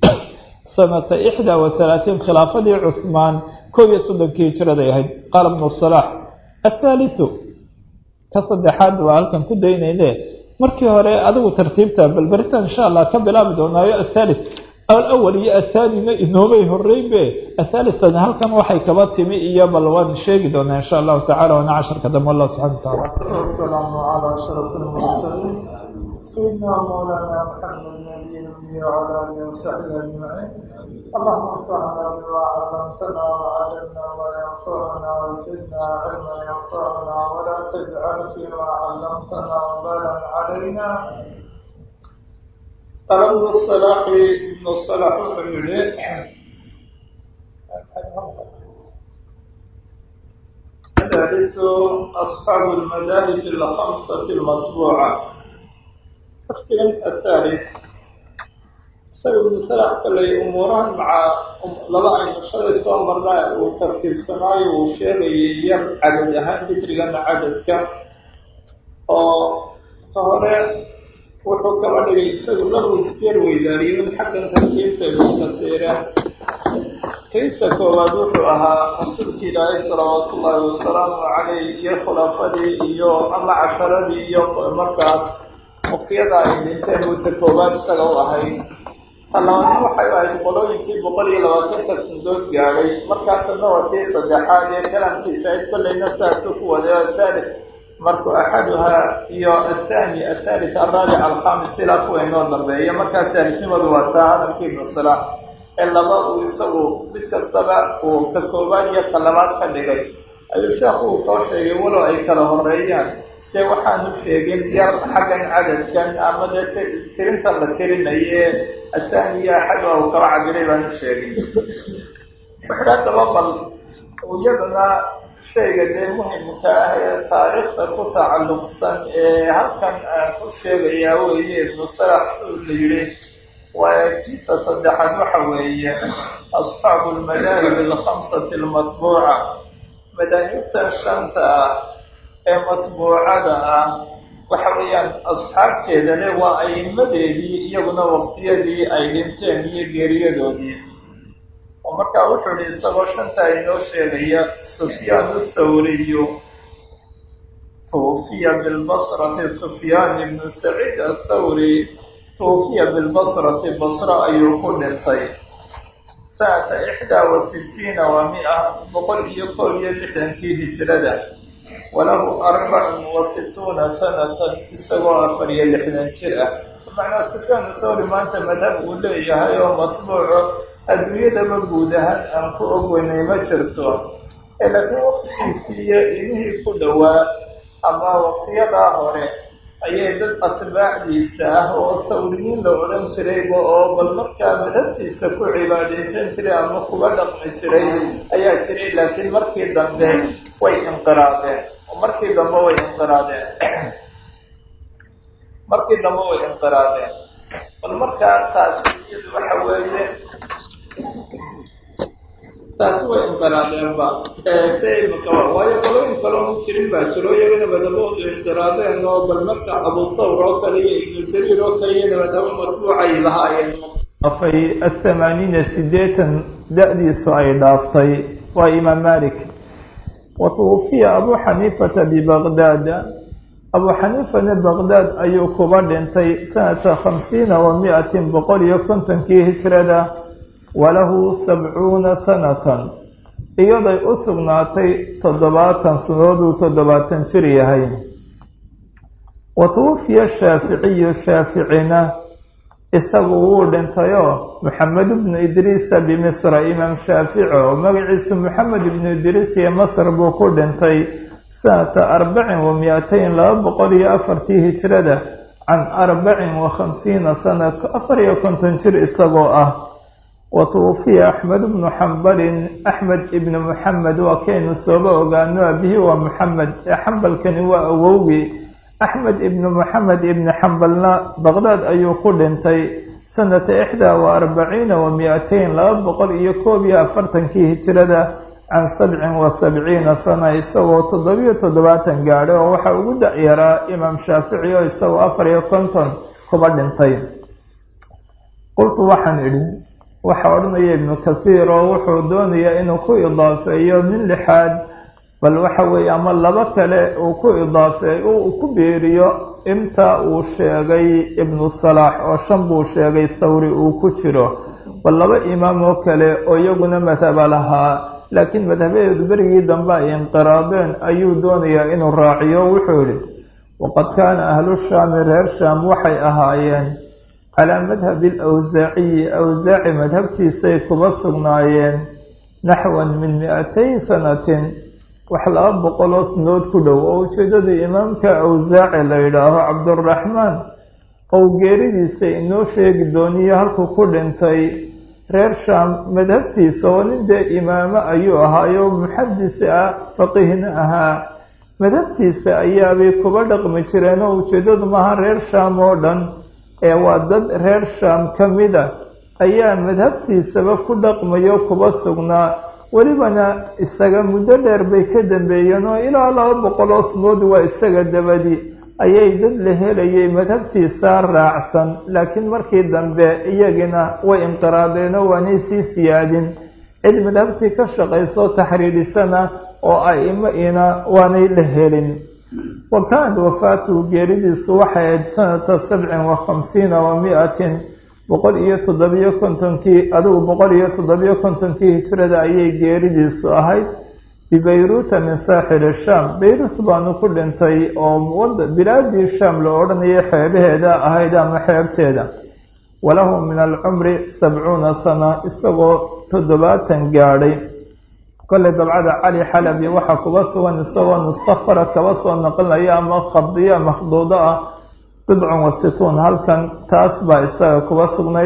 sanata ixdaa wa halaatiin khilaafadii cuhmaan koob iyo soddonkii hijraday ahayd qaala bnu salaax athaalithu ka saddexaad waa halkan ku daynayne markii hore adigu tartiibta bal beritaan insha allah ka bilaabi doonaayo athaalith alawal iyo athaanina inoomay horeynbe athaalithana halkan waxay kaba timi iyo bal waan sheegi doonaa insha allahu tacala waana casharka dambe allah subxana wataala wasalaamu calaa ashraf lmursaliin sayidina mawlana maxamed nabiy nabiy wcala alihi wasaxbi ajmaciin اللهم انفعنا بما علمتنا وعلمنا ما ينفعنا وزدنا علما ينفعنا ولا تجعل فيما علمتنا وبالا علينا طلب الصلاح ابن الصلاح وحيله ثالث أصحاب المذاهب الخمسة المطبوعة اختلاف الثالث ibnu salax kaley umuurahan maca laba aynu shalay soo marnaa uu tartiibsanaayo uu sheegayay yar cadad ahaan dikrigana cadadka oo ka hore wuxuu kaba dhigay isagu lagu isjeer weydaariyo xaggan tartiibta ibnu kasiire kaysa koowaad wuxuu ahaa rasuulki ilaahay salawaatu ullaahi wasalaamu caleyh iyo khulafadii iyo ama casharadii iyo markaas waqtiyada ay dhinteen buuta koowaad isaga u ahayd talabaadna waxay ahayd qolooyinkii boqol iyo labaatanka sandood gaadhay markaa tanna waa tii saddexaad ee kalamkiisa ayd kollayna saasuu ku waday athaalith markuu axaduhaa iyo athani athaalith alraabic alkhamis silaa kuwa inoo dambeeya markaa thaalidnimadu waa taa hadalkii ibnu salaax ee laba uu isagu mid kastaba uu ka koobaad iyo ka labaad ka dhigay ayuu sheekhu uu soo sheegay walow ay kala horeeyaan se waxaanu sheegin yar xaggan cadadkan ama dee tirintan la tirinaye athaniya axaduha uu kaba cabiray baanu sheegin wuxuu haddaba bal iyadana shayga dee muhimka ah ee taariikhda ku tacalluqsan ee halkan aan ku sheegayaa weeye ibnu salax suu la yidhi waa tiisa saddexaad waxa weeye asxaabu lmadaahib alkhamsati almatbuuca madaahibta shanta ah ee matbuucada ah waxa weeyaan asxaabteeda le waa a'imadeedii iyaguna waqtiyadii ay dhinteen iyo geeriyadoodii oo markaa wuxuu yihi isagoo shantaa inoo sheegaya sufyaan athawriyu tuwufiya bilbasrati sufyaan ibnu saciid athawri tuwufiya bilbasrati basro ayuu ku dhintay sanata ixdaa wa sitiina wa mia boqol iyo kool iyo lixdankii hijrada walahu arbacun wa situuna sanatan isagoo afar iyo lixdan jir ah bimacnaa sufyaan athawri maanta madhab uu leeyahay oo matbuuco adduunyadaba guud ahaan aan ku ogweynay ma jirto ee laakiin waqtigiisii iyo ilmihii ku dhowaa ama waqtiyadaa hore ayay dad atbaacdiisa ah oo thawriyiin la odhan jirayba oo bal markaa madhabtiisa ku cibaadaysan jiray ama kuga dhaqmi jiray ayaa jiray laakiin markii dambe way inqiraadeen oo markii dambe way inqiraadeen markii dambe way inqiraadeen bal markaa taasi iyadu waxa weeye taasi way inqiraadeenba se imika waayo qolooyin kaloo jirin baa jiro iyagana madhaboodu inqiraadeen oo bal marka abu thawr oo kale iyo ibnu jariir oo kale iyana madhabo matbuucay lahaayeen afay athamaaniina sideetan da-diisu ay dhaaftay waa imaam malik wa tuwufiya abu xaniifata bibaqdaada abu xaniifana baqdaad ayuu kuba dhintay sanata khamsiina wa mi-atin boqol iyo kontonkii hijrada walahu sabcuuna sanatan iyaday u sugnaatay toddobaatan sanadooduu toddobaatan jir yahay wa tuwufiya shaaficiyu shaaficina isagu wuu dhintayoo maxamed ibnu idriisa bimisra imaam shaafici oo magaciisu maxamed ibnu idriis iyo masr buu ku dhintay sanata arbacin wa mi-atayn laba boqol iyo afartii hijrada can arbacin wa khamsiina sana afar iyo konton jir isagoo ah wa tuwufiya axmed ibnu xambalin axmed ibnu muxamed waa kaynu sooba ogaano abihi waa muxamed ee xambalkani waa awowgii axmed ibnu moxamed ibni xambalna baqdaad ayuu ku dhintay sanata ixdaa wa arbaciina wa mi-atayn laba boqol iyo koob iyo afartankii hijrada can sabcin wa sabciina sana isagoo toddobiyo toddobaatan gaadhay oo waxaa ugu da-yaraa imaam shaafici oo isagoo afar iyo konton kuba dhintay qultu waxaan idhi waxaa odhanaya ibnu kathiir oo wuxuu doonayaa inuu ku idaafeeyo nin lixaad bal waxa weeye ama laba kale uu ku idaafeeyo uu ku beeriyo inta uu sheegay ibnu salaax oo shan buu sheegay thawri uu ku jiro bal laba imaam oo kale oo iyaguna madhaba lahaa laakiin madhabadeedu berigii dambe ay inqiraadeen ayuu doonayaa inuu raaciyo wuxuu yihi waqad kaana ahlu shaami reer shaam waxay ahaayeen calaa madhabi alawsaaciyi awsaaci madhabtiisay kuba sugnaayeen naxwan min mi-atayn sanatin wax laba boqoloo sanadood ku dhow oo ujeedadii imaamka awsaaci la yidhaaho cabduraxmaan ou geeridiisa inoo sheegi dooniyo halkuu ku dhintay reer shaam madhabtiisa oo nin dee imaamo ayuu ahaayo muxadis ah faqihna ahaa madhabtiisa ayaabay kuba dhaqmi jireen oo ujeeddadu maaha reer shaam oo dhan ee waa dad reer shaam ka mid a ayaa madhabtiisaba ku dhaqmayo kuba sugnaa welibana isaga muddo dheer bay ka dambeeyeen oo ilaa laba boqoloo snood waa isaga dabadi ayay dad la helayay madhabtiisa raacsan laakiin markii dambe iyagina way inqiraadeenoo waanay sii siyaadin cid madhabtii ka shaqayso taxriirisana oo aimo ina waanay la helin wa kaanat wafaatuhu geeridiisu waxay ahayd sanata sabcin wa khamsiina wa mi-atin boqol iyo toddobiyo kontonkii adigu boqol iyo toddobiyo kontonkii hijrada ayay geeridiisu ahayd bibayruuta min saaxili shaam bayruut baanu ku dhintay oo bilaadii shaam la odhanayay xeebaheeda ahayd ama xeebteeda walahu min alcumri sabcuuna sana isagoo toddobaatan gaadhay kolley dabcada cali xalabi waxaa kuba sugan isagoo nuskhafara kaba soo naqlinaya ama khadiya makhduudo ah bidcun wa situun halkan taas baa isaga kuba sugnayd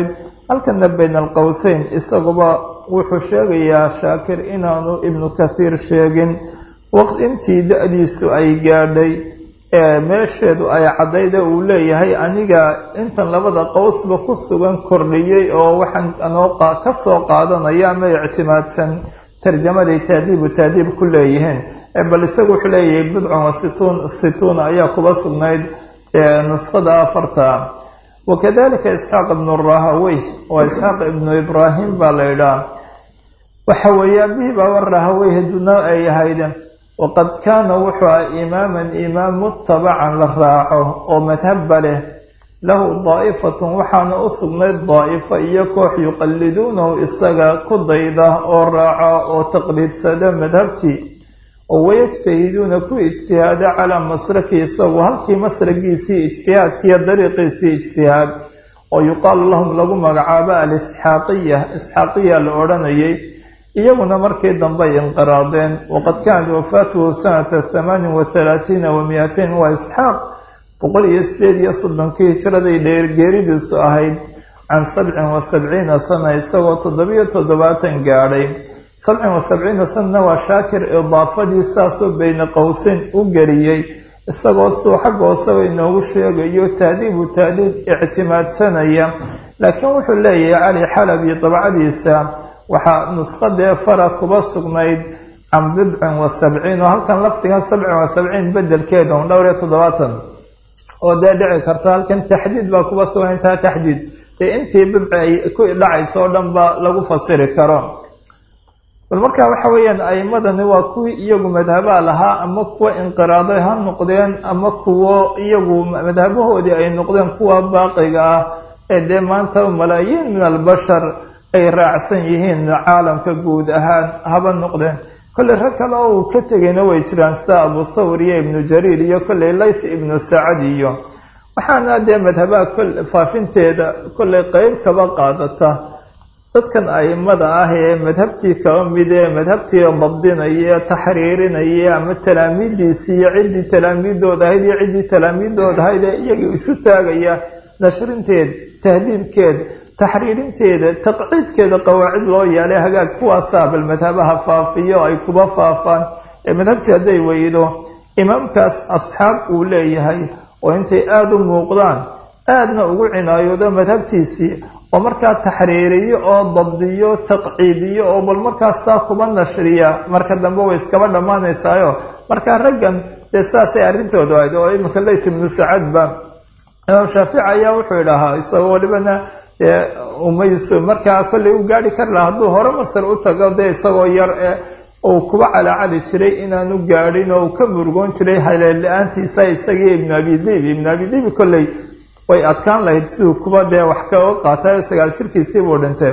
halkana bayna alqowseyn isaguba wuxuu sheegayaa shaakir inaanu ibnu kathiir sheegin waqt intii da-diisu ay gaadhay ee meesheedu ay caddayda uu leeyahay aniga intan labada qowsba ku sugan kordhiyey oo waxaan anoo ka soo qaadanaya ama ictimaadsan tarjamaday taadiibu taadiib ku leeyihiin bal isagu wuxuu leeyahay bidcun wa situun situuna ayaa kuba sugnayd nuskhada afarta wakadalika isxaaq ibnu rahawey waa isxaaq ibnu ibraahim baa la idhaha waxa weeye abihii baaba rahawey haduna ay ahayd waqad kaana wuxuu ah imaaman imaam mutabacan la raaco oo madhabba leh lahu daa'ifatun waxaana u sugnayd daa'ifo iyo koox yuqalliduunahu isaga ku dayda oo raaca oo taqliidsada madhabtii oo wayajtahiduuna ku ijtihaada calaa masraki isagu halkii masragiisii ijtihaadkiiyo dariiqiisii ijtihaad oo yuqaalu lahum lagu magacaabo alisxaaqiya isxaaqiya la odhanayay iyaguna markii dambey inqiraadeen waqad kaanat wafaatuhu sanata hamaanin wa halaatiina wa miyatain waa isxaaq boqol iyo sideed iyo soddonkii hijraday dheergeeridiisu ahayd can sabcin wa sabciina sana isagoo toddobiyo toddobaatan gaadhay sabcin wa sabciina sanana waa shaakir idaafadii saasoo beyne qowseyn u geliyey isagoo suu xagga hooseba inoogu sheegayo taadiibu taadiib ictimaadsanaya laakiin wuxuu leeyahay cali xalabi dabcadiisa waxaa nusqadee fara kuba sugnayd can bidcin wa sabciin oo halkan lafdigan sabcin wa sabciin bedelkeeda un dhowr iyo toddobaatan oo dee dhici karta halkan taxdiid baa kuba sugan intaa taxdiid dee intii bidci ay ku dhacayso oo dhan ba lagu fasiri karo bal marka waxa weeyaan a'imadani waa kuwii iyagu madhabaa lahaa ama kuwa inqiraaday ha noqdeen ama kuwo iyagu madhabahoodii ay noqdeen kuwa baaqiga ah ee dee maanta malaayiin min albashar ay raacsan yihiin caalamka guud ahaan haba noqdeen kolley rag kale oo uu ka tegayna way jiraan sida abu thawr iyo ibnu jariir iyo kolley layth ibnu sacad iyo waxaana dee madhabaha faafinteeda kolley qeyb kaba qaadata dadkan aimada ah ee madhabtii kaba mid ee madhabtii dabdinaya taxriirinaya ama talaamiidiisii iyo ciddii talaamiidooda ahayd iyo ciddii talaamiidooda ahayd ee iyagii isu taagaya nashrinteed tahdiibkeed taxriirinteeda taqciidkeeda qawaacid loo yeelay hagaag kuwaasaa bal madhabaha faafiyo ay kuba faafaan ee madhabtii hadday weydo imaamkaas asxaab uu leeyahay oo intay aada u muuqdaan aadna ugu cinaayoodo madhabtiisii oo markaa taxriiriyo oo dabdiyo taqciidiyo oo bal markaasaa kuba nashriya marka dambe way iskaba dhammaanaysaayo markaa raggan dee saasay arrintooda ahayd oo iminka layth ibnu sacadba imaam shaafici ayaa wuxuu idhahaa isagoo walibana umayso markaa kollay u gaari kari lahaa hadduu hore masar u tago dee isagoo yar ee uu kuba calacali jiray inaanu gaadhin oo uu ka murugoon jiray haleel la-aantiisa isagii ibnu abidibi ibnu abidibi kolley way adkaan lahayd siduu kuba dee wax kaga qaatay sagaal jirkiisii buu dhintay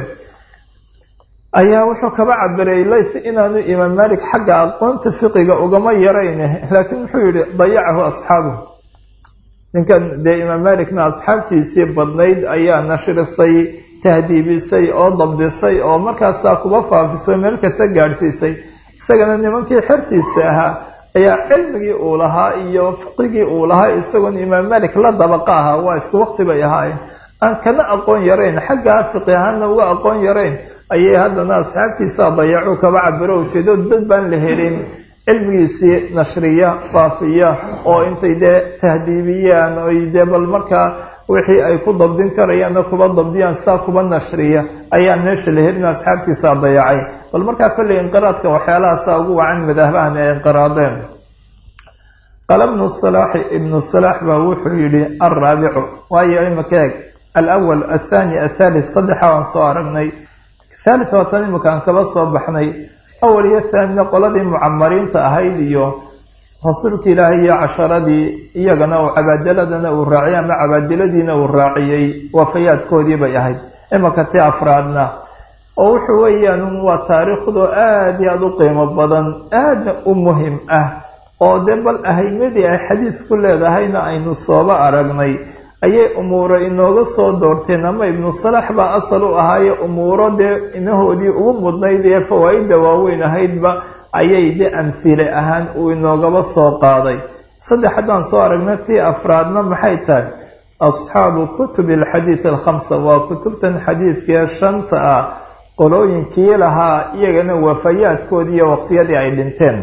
ayaa wuxuu kaba cabiray layth inaanu imaam malik xagga aqoonta fiqiga ugama yarayne laakiin wuxuu yihi dayacahu asxaabuhu ninkan dee imaam malikna asxaabtiisii badnayd ayaa nashrisay tahdiibisay oo dabdisay oo markaasaa kuba faafisay meel kasta gaadhsiisay isagana nimankii xertiisa ahaa ayaa cilmigii uu lahaa iyo fiqigii uu lahaa isagoon imaam malik la dabaqa ahaa waa isku waqti bay ahaayeen aan kana aqoon yarayn xaggaa fiqi ahaana uga aqoon yarayn ayay haddana asxaabtiisa dayacu kaba cabiro ujeedo dad baan la helin cilmigiisii nashriya faafiya oo intay dee tahdiibiyaan oy dee bal markaa wixii ay ku dabdin karayaanna kuba dabdiyaan saa kuba nashriya ayaan meesha la helin asxaabtiisa dayacay bal markaa kolley inqiraadka waxyaalahaasa ugu wacan madahbahan ee inqiraadeen qaala ibnu salaaxi ibnu salaax baa wuxuu yidhi alraabicu waayo imika eeg alawal athani athalith saddexa waan soo aragnay thalith waatan imikaan kaba soo baxnay awal iyo thaanina qoladii mucamariinta ahayd iyo rasuulka ilaahay iyo casharadii iyagana uu cabaadiladana uu raaciyay ama cabaadiladiina uu raaciyey waafayaadkoodii bay ahayd imaka ti afraadna oo wuxuu weeyaan waa taariikhdu aada iyo aada u qiimo badan aadna u muhim ah oo dee bal ahaymadii ay xadiis ku leedahayna aynu sooba aragnay ayay umuuro inooga soo doorteen ama ibnu salax baa asal u ahaaye umuuro dee inahoodii ugu mudnayd ee fawaa-idda waaweyn ahaydba ayay de amhile ahaan uu inoogaba soo qaaday saddex haddaan soo aragna tii afraadna maxay tahay asxaabu kutubi alxadiid alkhamsa waa kutubtan xadiidkee shanta ah qolooyinkii lahaa iyagana wafayaadkoodii iyo waqtiyadii ay dhinteen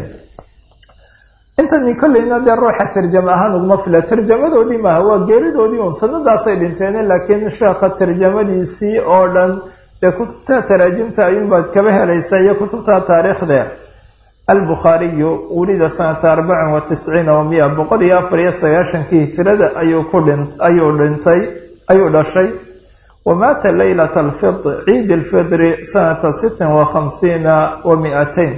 intani kolleyna dee ruuxa tarjama ahaan uguma fila tarjamadoodii maaha waa geeridoodii un sanadaasay dhinteene laakiin sheekha tarjamadiisii oo dhan dee kutubta taraajimta ayuunbaad kaba helaysa iyo kutubta taariikhde albukhaariyu wulida sanata arbacin wa tisciina wa miya boqol iyo afar iyo sagaashankii hijirada ayuu ku dhin ayuu dhintay ayuu dhashay wa maata leylata alfidr ciid alfidri sanata sittin wa khamsiina wa mi-ateyn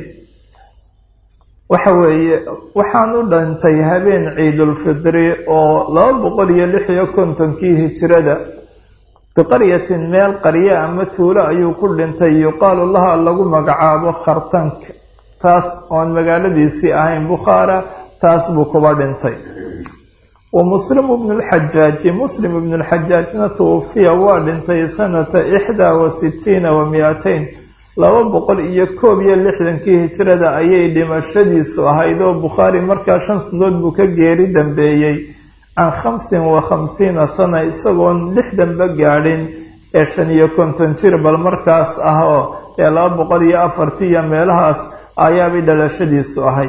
waxa weeye waxaan u dhintay habeen ciidulfidri oo laba boqol iyo lix iyo kontonkii hijirada biqaryatin meel qarye ama tuulo ayuu ku dhintay yuqaalu laha lagu magacaabo khartank taas oon magaaladiisii ahayn bukhaara taas buu kuba dhintay wa muslim ibnu lxajaaji muslim ibnu lxajaajna tuwufiya waa dhintay sanata ixdaa wa sitiina wa mi-ateyn laba boqol iyo koob iyo lixdankii hijirada ayay dhimashadiisu ahayd oo bukhaari markaa shan sanadood buu ka geeri dambeeyey can khamsin wa khamsiina sana isagoon lixdanba gaadhin ee shan iyo konton jir bal markaas ah oo ee laba boqol iyo afartii iyo meelahaas ayaabay dhalashadiisu ahayd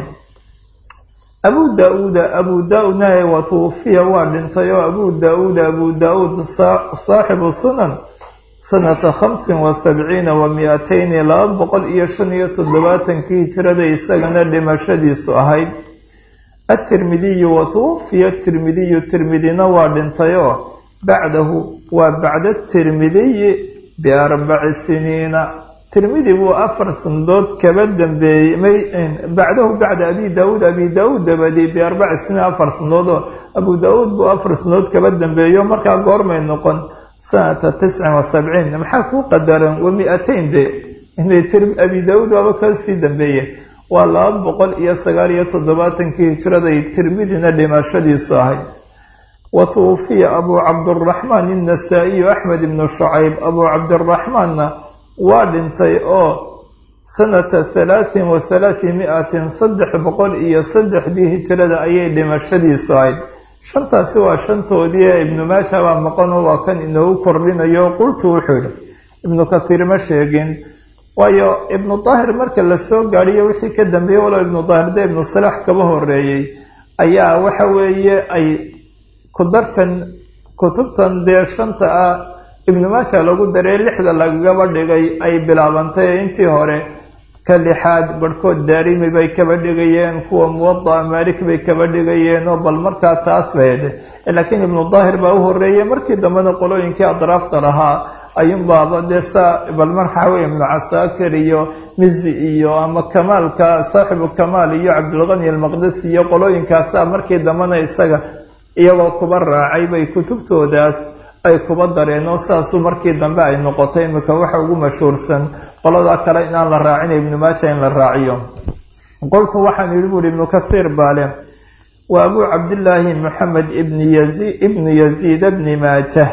abu daa-uuda abu daa-uudna wa tuwufiya waa dhintay oo abu daa-uuda abu daa-uud saaxibu sunan sanata khamsin wa sabciina wa mi-ateyni laba boqol iyo shan iyo toddobaatankii hijirada isagana dhimashadiisu ahayd atirmidiyu wa tuwufiya tirmidiyu tirmidina waa dhintay oo bacdahu waa bacda tirmidiyi biarbaci siniina tirmidi buu afar sanadood kaba dambeeyey bacdahu bacda abi daauud abi daauud dabadii biarbaci siniin afar sanadood oo abu daa-uud buu afar sanadood kaba dambeeyo markaa goormay noqon sanata tiscin wa sabciin maxaa kuu qadaran wa mi-ateyn de abi daa-uud waaba ka sii dambeeye waa laba boqol iyo sagaal iyo toddobaatankii hijiraday tirmidina dhimashadiisu ahayd wa tuwufiya abuu cabduraxmaan innasaa-iyu axmed ibnu shucayb abuu cabdiraxmaanna waa dhintay oo sanata halaatin wa halaati mi-atin saddex boqol iyo saddexdii hijirada ayay dhimashadiisu ahayd shantaasi waa shantoodii ee ibnu maasha baa maqanoo waa kan inoogu kordhinayo qultu wuxuu yihi ibnu kathiir ma sheegin waayo ibnu daahir marka lasoo gaadhiyo wixii ka dambeeyey walow ibnu daahir dee ibnu salaax kaba horeeyey ayaa waxa weeye ay kudarkan kutubtan dee shanta ah ibnu maasha lagu daray lixda lagagaba dhigay ay bilaabantay intii hore ka lixaad barhkood daarimi bay kaba dhigayeen kuwa muwada'a maalik bay kaba dhigayeen oo bal markaa taas baydhe laakiin ibnu daahir baa u horeeyey markii dambena qolooyinkii adraafta lahaa ayuunbaaba dee saa bal markaa wey ibnu casaakir iyo mizi iyo ama kamaalka saaxibu kamaal iyo cabdulqani almaqdisi iyo qolooyinkaasa markii dambena isaga iyagoo kuba raacay bay kutubtoodaas ay kuba dareen oo saasuu markii dambe ay noqotay imika waxa ugu mashhuursan qolada kale inaan la raacina ibnu maaja in la raaciyo qoltu waxaan yidhi buuri ibnu kathiir baale waa abuu cabdillaahi maxamed ibn yazi ibnu yaziid bni maajah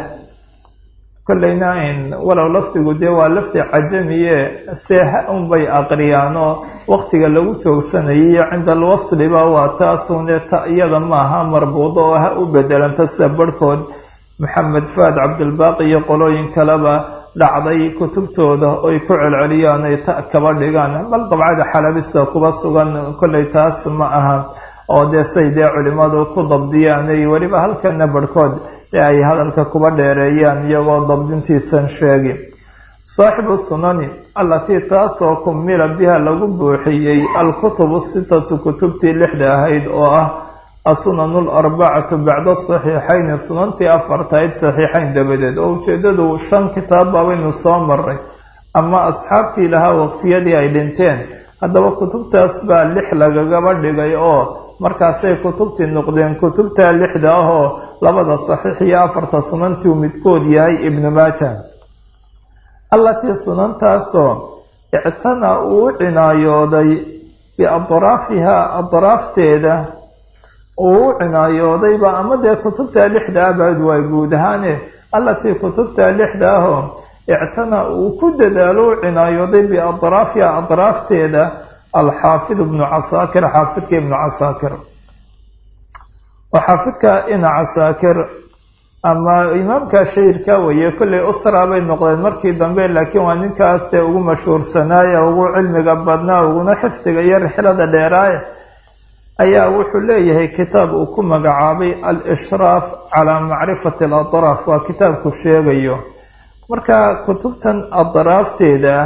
kolleyna walow lafdigu dee waa lafdi cajamiye seeha unbay aqriyaan oo waqtiga lagu joogsanayay iyo cinda alwasliba waa taasune ta iyada maaha marbuudo oo ha u bedelanta sida barhkood maxamed faad cabdilbaaqi iyo qolooyin kaleba dhacday kutubtooda oy ku celceliyaan ay ta kaba dhigaan bal dabcada xalabista kuba sugan kolley taas ma aha oo dee say dee culimadu ku dabdiyaan ay weliba halkana barhkood ee ay hadalka kuba dheereeyaan iyagoo dabdintiisan sheegi saaxibu sunani allatii taasoo kumila biha lagu buuxiyey alkutubu sitatu kutubtii lixda ahayd oo ah asunanu larbacatu bacda saxiixayni sunantii afartahayd saxiixayn dabadeed oo ujeedadu shan kitaab baabaynu soo maray ama asxaabtii lahaa waqtiyadii ay dhinteen haddaba kutubtaas baa lix lagagaba dhigay oo markaasay kutubtii noqdeen kutubta lixda ah oo labada saxiix iyo afarta sunantii uu midkood yahay ibnu maaja allatii sunantaasoo ictana uu cinaayooday biadraafihaa adraafteeda uu u cinaayoodayba ama dee kutubta lixda ah baad waa guud ahaane allatii kutubta lixda ahoo ictana uu ku dadaalo u cinaayooday biadraafiha adraafteeda alxaafid ibnu casaakir xaafidka ibnu casaakir oo xaafidka ina casaakir ama imaamka shahirka weeye kolley usra bay noqdeen markii dambe laakiin waa ninkaas dee ugu mashhuursanaaye ugu cilmiga badnaa uguna xifdiga iyo rixlada dheeraaye ayaa wuxuu leeyahay kitaab uu ku magacaabay al-ishraaf calaa macrifati aladraaf waa kitaabku sheegayo marka kutubtan adraafteeda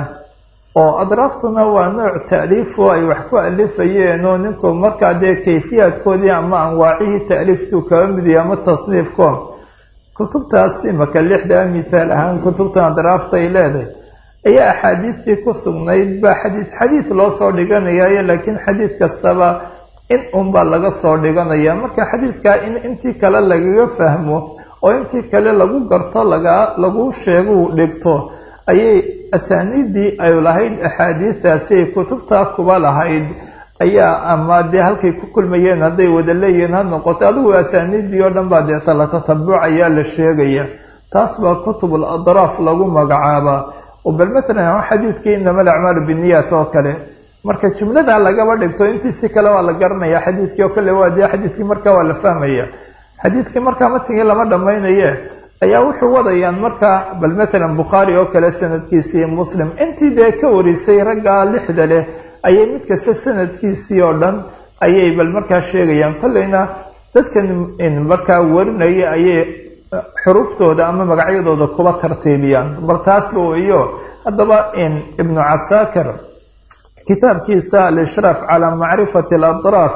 oo adraaftuna waa nooc ta'liifoo ay wax ku alifayeen oo ninku markaa dee kayfiyaadkoodii ama anwaacihii ta'liiftuu kaga midiya ama tasniifko kutubtaas imaka lixdaa mithaal ahaan kutubtan adraafta ay leedahay ayaa axaadiistii ku sugnayd baa xadiid xadiid loo soo dhiganayayo laakiin xadiid kastaba in unbaa laga soo dhiganaya marka xadiidkaa in intii kale lagaga fahmo oo intii kale lagu garto laga lagu sheeguu dhigto ayay asaaniiddii ay lahayd axaadiidaasi ay kutubtaa kuba lahayd ayaa ama dee halkay ku kulmayeen hadday wada leeyihiin ha noqoto adigu asaaniiddii oo dhan baa deeta la tatabuc ayaa la sheegaya taas baa kutubul adraaf lagu magacaabaa oo bal matalan xadiidkii inama alacmaalu binniyaat oo kale marka jumladaa lagaba dhigto intiisi kale waa la garanaya xadiidkii oo kale waa dee xadiidkii marka waa la fahmaya xadiidkii markaa matigii lama dhammaynaye ayaa wuxuu wadayaan markaa bal matalan bukhaari oo kale sanadkiisii muslim intii dee ka warisay raggaa lixda leh ayay mid kasta sanadkiisii oo dhan ayay bal markaa sheegayaan kolleyna dadkan markaa warinaya ayay xuruuftooda ama magacyadooda kuba tartiibiyaan bal taasba weyo haddaba ibnu casaakir kitaabkiisa al-ishraaf calaa macrifati aladraaf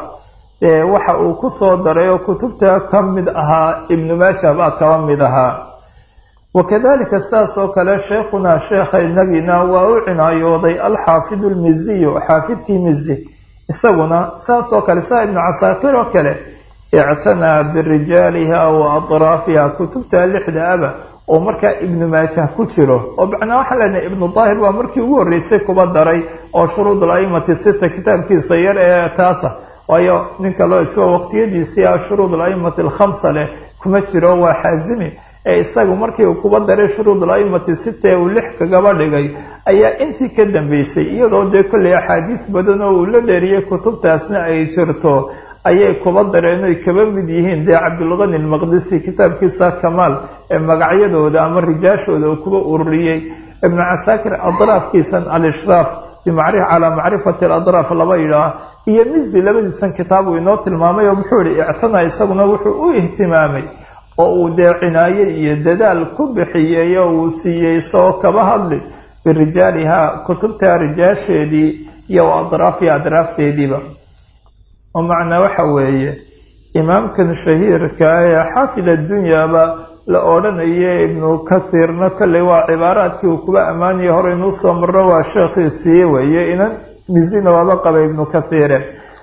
waxa uu ku soo daray oo kutubta ka mid ahaa ibnu maaja baa kaba mid ahaa wakadalika sidaas oo kale sheekhunaa sheekha inagiina waa u cinaayooday alxaafidu lmiziyu xaafidkii mizi isaguna saas oo kale saa ibnu casaakir oo kale ictanaa birijaaliha wa adraafiha kutubta lixda aba oo markaa ibnu maajah ku jiro oo macnaa waxaan leenahay ibnu daahir waa markii ugu horreysay kuba daray oo shuruud al-aimati sita kitaabkiisa yar ee taasa waayo ninka loo isagoo waqtiyadiisii ah shuruud al-aimati alkhamsa leh kuma jiro waa xaazimi ee isagu markii uu kuba daray shuruud al-aimati sita ee uu lix kagaba dhigay ayaa intii ka dambeysay iyadoo dee kolley axaadiis badan oo uu la dheeriyey kutubtaasna ay jirto ayay kuba dareen oy kaba mid yihiin dee cabdulqani almaqdisi kitaabkiisa kamaal ee magacyadooda ama rijaashooda uu kuba ururiyey ibnu casaakir adraafkiisan al-ishraaf calaa macrifati aladraaf laba yidhaah iyo mizi labadiisan kitaab uu inoo tilmaamay oo muxuu yihi ictana isaguna wuxuu u ihtimaamay oo uu dee cinaaye iyo dadaal ku bixiyey oo uu siiyey isagoo kaba hadli birijaaliha kutubta rijaasheedii iyo wa adraafiha adraafteediiba oo macnaa waxa weeye imaamkan shahiirka ee xaafid addunyaba la odhanayo ibnu kathiirna kolley waa cibaaraadkii uu kuba ammaanaya hore inuu soo marro waa sheekhiisii weeye inan mizina waaba qaba ibnu kathiire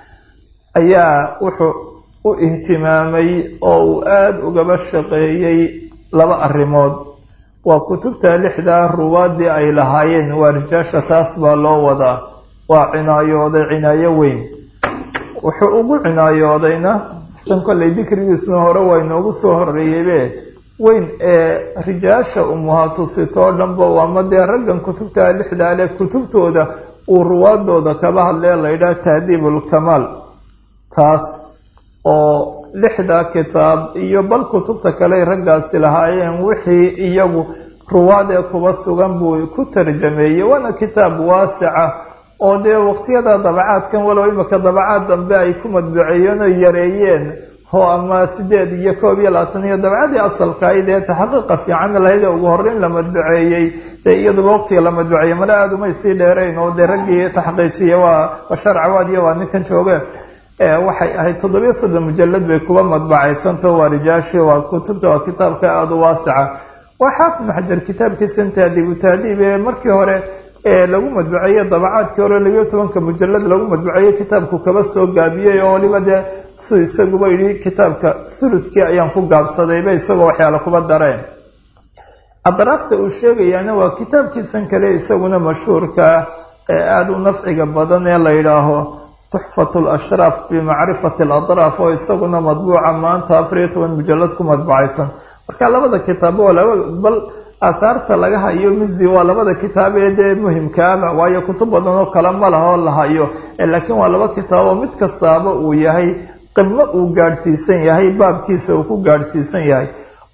ayaa wuxuu u ihtimaamay oo uu aada ugaba shaqeeyey laba arrimood waa kutubta lixdaa ruwaadii ay lahaayeen waa rijaasha taas baa loo wadaa waa cinaayooday cinaayo weyn wuxuu ugu cinaayoodayna tan kolley dikrigiisna hore waa inoogu soo horeeyeybe weyn ee rijaasha umuhatusitoo dhanba ama dee raggan kutubta lixdaa leh kutubtooda uu ruwaadooda kaba hadlee laydhaha tahdiibulkamaal taas oo lixdaa kitaab iyo bal kutubta kale raggaasi lahaayeen wixii iyagu ruwaad ee kuba sugan buu ku tarjameeyey waana kitaab waasica oo dee waqtiyada dabacaadkan walow imika dabacaad dambe ay ku madbuceeyeen oo yareeyeen oo ama sideed iyo koob iyo labaatan iyo dabcadii asalkahayd ee taxaqiiqa fiican lahayd ee ugu horreyn la madbuceeyey dee iyaduba waqtiga la madbuceeyey male aada umay sii dheerayn oo dee raggii taxqiijiya waa bashar cawaad iyo waa ninkan jooge waxay ahayd toddobiyo soddon mujalad bay kuba madbacaysanto waa rijaashi waa kutubta waa kitaabka aada u waasica waa xaafid maxajar kitaabkiisan taadiibu taadiib ee markii hore ee lagu madbuceeyey dabacaadkii hore labiyo tobanka mujalad lagu madbuceeyey kitaabku kaba soo gaabiyey oo waliba dee su isaguba yidhi kitaabka thuluthkii ayaan ku gaabsadayba isagoo waxyaala kuba dareen adraafta uu sheegayaana waa kitaabkiisan kale isaguna mashhuurka ee aada u nafciga badan ee la yidhaaho tuxfat lashraaf bimacrifati aladraaf oo isaguna madbuuca maanta afar iyo toban mujalad ku madbucaysan marka labada kitaab oo laba bal aahaarta laga hayo mizi waa labada kitaab ee dee muhimkaaba waayo kutub badan oo kale ma laha oo la hayo laakiin waa laba kitaab oo mid kastaaba uu yahay qimo uu gaadhsiisan yahay baabkiisa uu ku gaadhsiisan yahay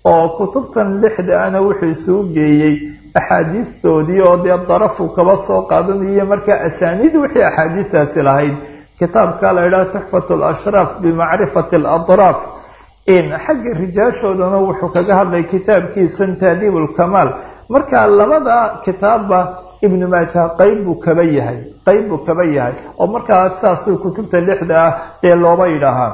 oo kutubtan lixda ana wuxuu isugu geeyey axaadiistoodii oo dee darafu kaba soo qaadanayo markaa asaaniid wixii axaadiistaasi lahayd kitaabka la idhaha tuxfat alashraaf bimacrifati alatraaf in xagga rijaashoodana wuxuu kaga hadlay kitaabkiisan taadiib ulkamaal marka labada kitaabba ibnu maaja qeyb buu kaba yahay qeyb buu kaba yahay oo markaa saasuu kutubta lixda ah dee looba yidhaahaa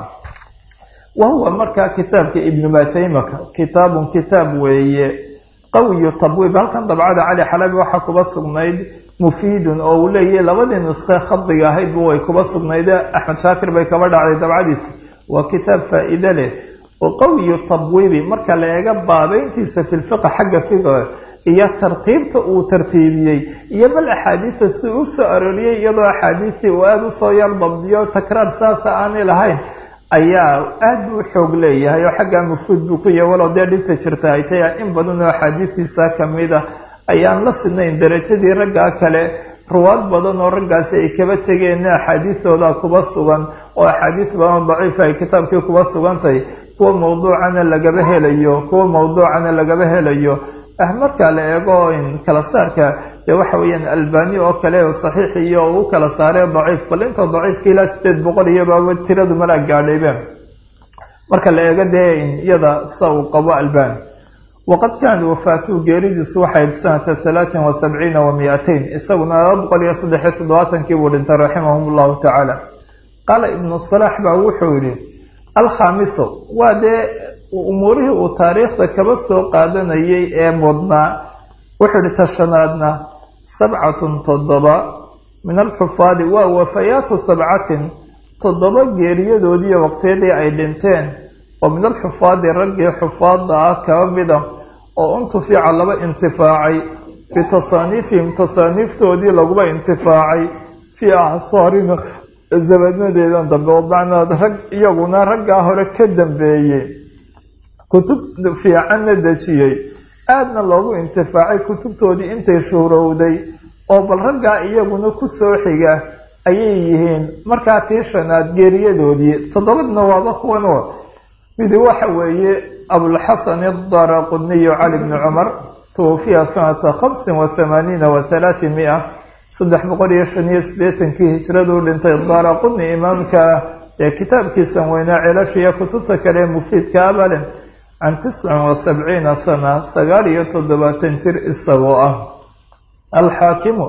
wa huwa markaa kitaabka ibnu maaja imaka kitaabun kitaab weeye qawiyu tabwiib halkan dabcada cali xalabi waxaa kuba sugnayd mufiidun oo uu leeyahy labadii nuskhe khadiga ahaydba way kuba sugnayde axmed shaakir bay kaba dhacday dabcadiisi waa kitaab faa-iide leh oo qawiyu tabwiibi marka la eega baabeyntiisa fi lfiqa xagga fiqa iyo tartiibta uu tartiibiyey iyo bal axaadiida si u soo arooriyey iyadoo axaadiistii uu aada usoo yar dabdiyo takraar saasa aanay lahayn ayaa aada buu xoog leeyahay oo xaggaa mufruud buu ku yahay walow dee dhibta jirta ay tahay in badan oo axaadiistiisa kamid a ayaan la sidnayn darajadii raggaa kale ruwaad badan oo raggaasi ay kaba tegeen axaadiistooda kuba sugan oo axaadiis badan daciifa ay kitaabkii kuba sugantahay kuwa mawduucana lagaba helayo kuwa mawduucana lagaba helayo ah marka la eego in kala saarka dee waxa weeyaan albani oo kale oo saxiix iyo u kala saaree daciif bal inta daciifka ilaa sideed boqol iyobaaba tiradu malaa gaadhaybe marka la eego dee iyada sa uu qabo albani waqad kaanat wafaatuhu geeridiisu waxay sanata halaatin wa sabciina wa mi-atain isaguna laba boqol iyo saddexiyo toddobaatankii buu dhintay raximahum llahu tacaala qaala ibnu salaax baa wuxuu yihi alkhaamiso waa dee umuurihii uu taariikhda kaba soo qaadanayay ee mudnaa wuxuu ihi tashanaadna sabcatun toddoba min alxufaadi waa wafayaatu sabcatin toddoba geeriyadoodiiyo waqtiyadii ay dhinteen oo min alxufaadi raggii xufaadda ah kaba mida oo untufica laba intifaacay bitasaaniifihim tasaaniiftoodii laguba intifaacay fii acsaarina zabadnadeedan dambe oo macnaa rag iyaguna raggaa hore ka dambeeyey kutub fiicanna dejiyey aadna loogu intifaacay kutubtoodii intay shuhrowday oo bal raggaa iyaguna ku soo xiga ayay yihiin markaa tii shanaad geeriyadoodii toddobadna waaba kuwan oo midi waxa weeye abulxasan adaraquniyu cali bni cumar tuwafiya sanata khamsin wa thamaaniina wa halaati mia saddex boqol iyo shan iyo siddeetankii hijraduu dhintay daraquni imaamka ee kitaabkiisan weynaa celashiiyo kutubta kale ee mufiidka abale can tiscin wa sabciina sana sagaal iyo toddobaatan jir isagoo ah alxaakimu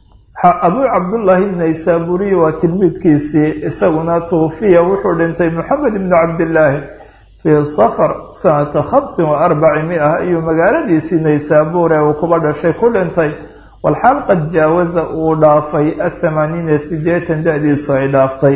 abuu cabdullaahi naysaburiyi waa tilmiidkiisii isaguna tuufiya wuxuu dhintay moxamed ibnu cabdillaahi fii safar sanata khamsin wa arbaci mia ayuu magaaladiisii naysaabuur ee uu kuba dhashay ku dhintay walxaal qad jaawaza uu dhaafay athamaaniina sideetan da-diisu ay dhaaftay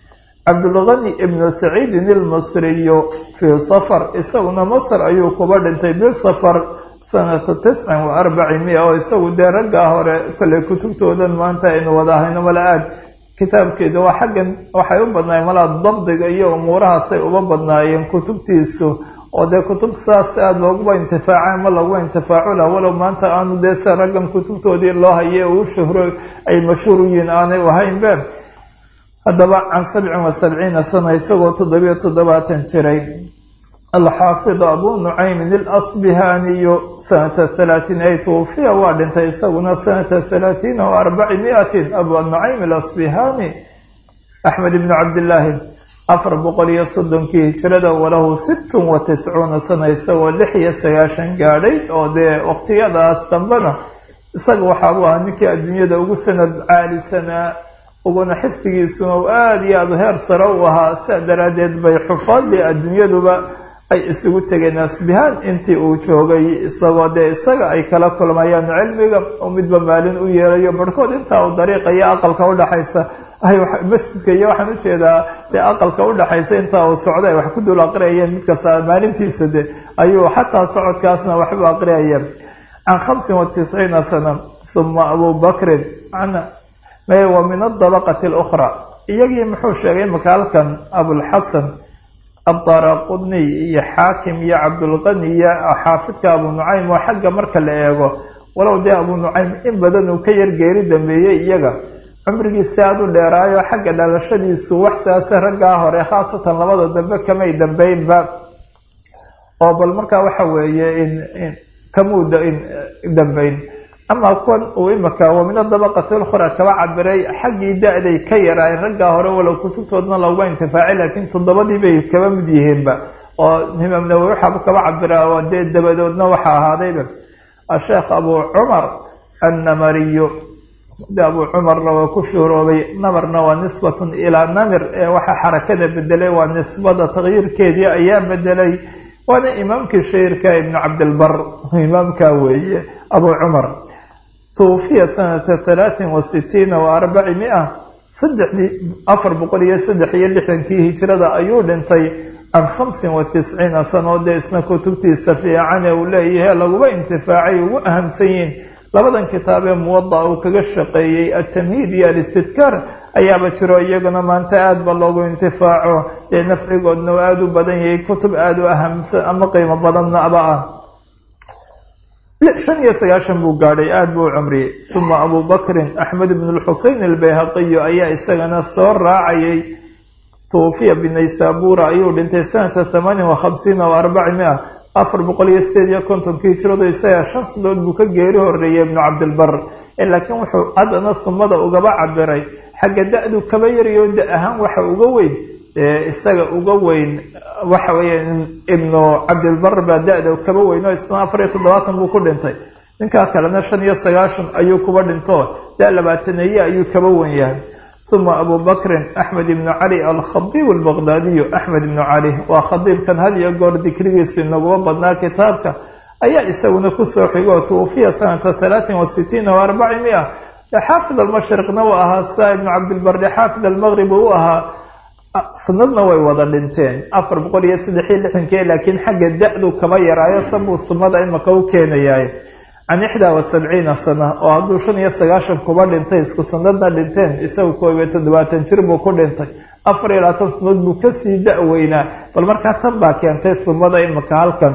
cabdulgani ibnu saciidin ilmasriyu fii safar isaguna masr ayuu kuba dhintay bisafar sanata tiscin wa arbaci mia oo isagu dee raggaa hore kale kutubtoodan maanta aynu wada ahayno mala aad kitaabkeeda waa xaggan waxay u badnaayeen malaa dabdiga iyo umuurahaasay uba badnaayeen kutubtiisu oo dee kutub saas aada looguba intifaaca ma laguba intifaaco lah walow maanta aanu dee se raggan kutubtoodii loo haye uu shuhro ay mashhuur u yihiin aanay ahaynbe haddaba can sabcin wa sabciina sana isagoo toddobiyo toddobaatan jiray alxaafid abu nucaymin ilasbihaaniyu sanata halaatiin ay tuufiya waa dhintay isaguna sanata halaatiina wa arbaci miatin abu nucaym ilasbihaani axmed ibnu cabdillaahi afar boqol iyo soddonkii hijrada walahu sittun wa tiscuuna sana isagoo lix iyo sagaashan gaadhay oo dee waqtiyadaas dambena isaga waxaabuu ahaa ninkii adduunyada ugu sanad caalisanaa uguna xifdigiisuna u aada iyo aada heer sare u ahaa sidaa daraaddeed bay xufaadii adduunyaduba ay isugu tegeen asbihaan intii uu joogay isagoo dee isaga ay kala kulmayaan cilmiga oo midba maalin u yeelayo barhkood intaa uu dariiqa iyo aqalka udhaxaysa ay masjidka iyo waxaan ujeedaa dee aqalka udhaxaysa intaa uu socda ay wax ku dul aqriyayeen mid kasta maalintiisa de ayuu xataa socodkaasna waxbu aqriyayeen can khamsin wa tisciina sana uma abu bakrin wa min adabaqati alukhraa iyagii muxuu sheegay imaka halkan abulxasan addaraqudniy iyo xaakim iyo cabdulqani iyo xaafidka abu nucaym oo xagga marka la eego walow dee abu nucaym in badan uu ka yar geeri dambeeyey iyaga cumrigiisi aada u dheeraayo xagga dhalashadiisu wax saase raggaa hore khaasatan labada dambe kamay dambeynba oo bal markaa waxa weeye in kamuuda in dambayn ama kuwan uu imaka wa min adabaqati lkhura kaba cabiray xaggii da-day ka yaraayeen raggaa hore walow kutubtoodna laguma intifaacay laakiin toddobadii bay kaba mid yihiinba oo imaam nawowi waxaaba kaba cabira oo dee dabadoodna waxa ahaadayba asheekh abu cumar annamariyu de abu cumarna waa ku shuuroobay namarna waa nisbatun ilaa namir ee waxaa xarakada bedelay waa nisbada takyiirkeedii ayaa bedelay waana imaamkii shairka ibnu cabdilbar imaamka weeye abu cumar tuufiya sanata halaatin wa sitiina wa arbaci mia saddexdii afar boqol iyo saddex iyo lixdankii hijrada ayuu dhintay can khamsin wa tisciina sano dee isna kutubtiisa fiicane uu leeyahay laguma intifaacay ugu ahamsan yihiin labadan kitaabee muwada uu kaga shaqeeyey altamhiid iyo alistidkaar ayaaba jiro iyaguna maanta aada ba loogu intifaaco dee nafcigoodna uu aada u badan yahay kutub aada u ahamsan ama qiimo badanna aba ah shan iyo sagaashan buu gaadhay aada buu u cumriyey uma abu bakrin axmed ibn lxusein albayhaqiyu ayaa isagana soo raacayay tuufiya binaysabura ayuu dhintay sanata thamaanin wa khamsiina wa arbaci mia afar boqol iyo sideed iyo kontonkii hijradu isaga shan sadood buu ka geeri horeeyay ibnu cabdilbar laakiin wuxuu haddana sumada ugaba cabiray xagga da-du kaba yariyo da ahaan waxa uga weyn isaga uga weyn waxa weeye ibnu cabdilbar baa da-da kaba weyn oo isna afar iyo toddobaatan buu ku dhintay ninkaa kalena shan iyo sagaashan ayuu kuba dhinto da labaataneeye ayuu kaba wen yahay uma abu bakrin axmed ibnu cali alkhadiib albaqdaadiyu axmed ibnu cali waa khadiibkan had iyo goor dikrigiisu inaguma badnaa kitaabka ayaa isaguna kusoo xigo tuufiya sanata halaatin wa sitiina wa arbaci mia xaafid almashriqna uu ahaa saa ibnu cabdilbardi xaafid almaqrib uu ahaa sanadna way wada dhinteen afar boqol iyo saddex iyo lixdankii laakiin xagga da-du kama yaraayo sabuu sumada imaka u keenayaay can ixdaa wa sabciina sana oo hadduu shan iyo sagaashan kuba dhintay isku sanadna dhinteen isagu koob iyo toddobaatan jir buu ku dhintay afar iyo labaatan sanadood buu kasii da-weynaa bal markaa tan baa keentay sumada imaka halkan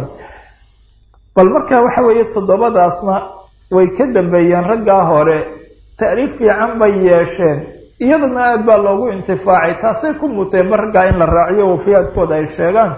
bal marka waxa weeye toddobadaasna way ka dambeeyeen raggaa hore taariif fiican bay yeesheen iyadana aada baa loogu intifaacay taasay ku muteen ma raggaa in la raaciyo wafiyaadkooda ay sheegaan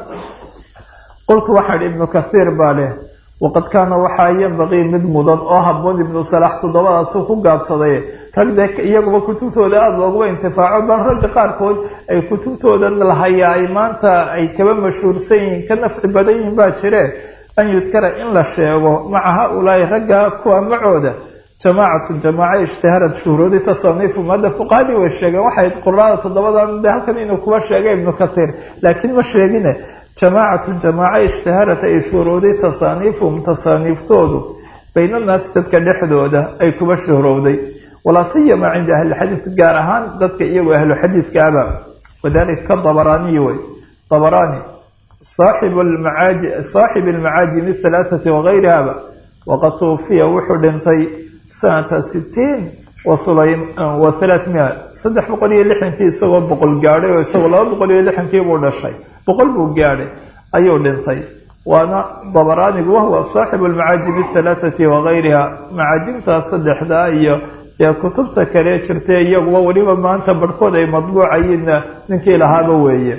qultu waxaa idhi ibnu kathiir baa leh waqad kaana waxaa yambaqii mid mudan oo haboon ibnu salaax toddobadaasuu ku gaabsaday rag dee iyaguba kutubtooda aada looguma intifaaco bal ragga qaarkood ay kutubtooda lahayaa ay maanta ay kaba mashhuursan yihiin ka nafci badan yihiin baa jire an yudkara in la sheego maca ha-ulaahi ragga kuwa macooda jamaacatu jamaaca ishtaharad shuhroodi tasaniifu madda fuqahadii way sheegeen waxay quraada toddobadan de halkan inuu kuba sheegay ibnu kathiir laakiin ma sheegine jamaacatu jamaaca ishtaharad ay shuhrooday tasaaniifum tasaaniiftoodu baynanaasi dadka dhexdooda ay kuba shuhrowday walaa siyama cinda ahlilxadiid gaar ahaan dadka iyagoo ahlu xadiidkaaba wadalika ka dabaraaniyi wey dabaraani saaxibu lmacaaji saaxibi almacaajimi halaathati wagayrihaba waqad tuufiya wuxuu dhintay sanata sitiin wa halaathmia saddex boqol iyo lixdankii isagoo boqol gaadhay oo isagoo laba boqol iyo lixdankii buu dhashay boqol buu gaadhay ayuu dhintay waana dabaraanigu wahuwa saaxibu almacaajimi halaathati wagayriha macaajimtaas saddexdaa iyo dee kutubta kale jirtay iyaguba weliba maanta barhkood ay madbuucayiinna ninkii lahaaba weeye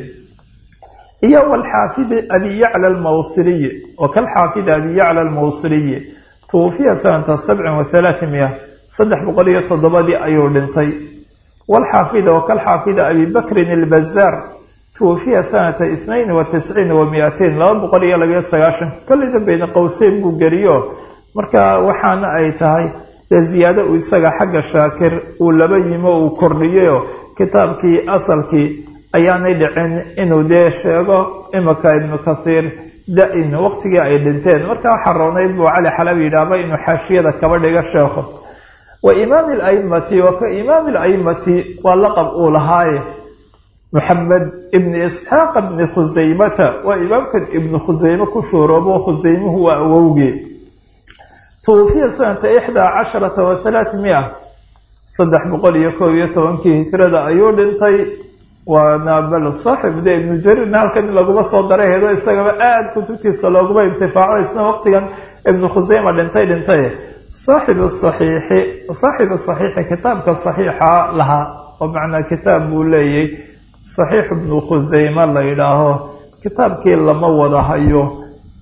iyo walxaafidi abi yacla almawsiliyi wa kalxaafidi abi yacla almawsiliyi tuufiya sanata sabcin wa halaathimia saddex boqol iyo toddobadii ayuu dhintay walxaafida wa kalxaafida abi bakrin albazaar tuufiya sanata ithnain wa tisciin wa mi-atain laba boqol iyo labayo sagaashan kolleyda bayna qowseyn buu geliyo marka waxaana ay tahay dee ziyaado uu isaga xagga shaakir uu laba yimo uu kordhiyayo kitaabkii asalkii ayaanay dhicin inuu dee sheego imika ibnu kathiir da-in waqtigii ay dhinteen markaa waxaa roonayd buu cali xalabi yidhaahba inuu xaashiyada kaba dhiga sheekho wa imaami alaimati wa ka imaami alaimati waa laqab uu lahaaye moxamed ibni isxaaqa bni khusaymata waa imaamkan ibnu khusayme ku shuuroobo khusaymuhu waa awowgii tuufiya sanata ixdaa casharata wa halaathmia saddex boqol iyo koob iyo tobankii hijrada ayuu dhintay waana bal saaxib de ibnu jariirna halkan in laguma soo daray hedo isagaba aada kutubtiisa looguma intifaaco isna waqtigan ibnu khuseyma dhintay dhintay saaxibu saxiixi saaxibu saxiixi kitaabka saxiixa lahaa oo macnaa kitaab buu leeyay saxiix ibnu khuseyme la yidhaaho kitaabkii lama wada hayo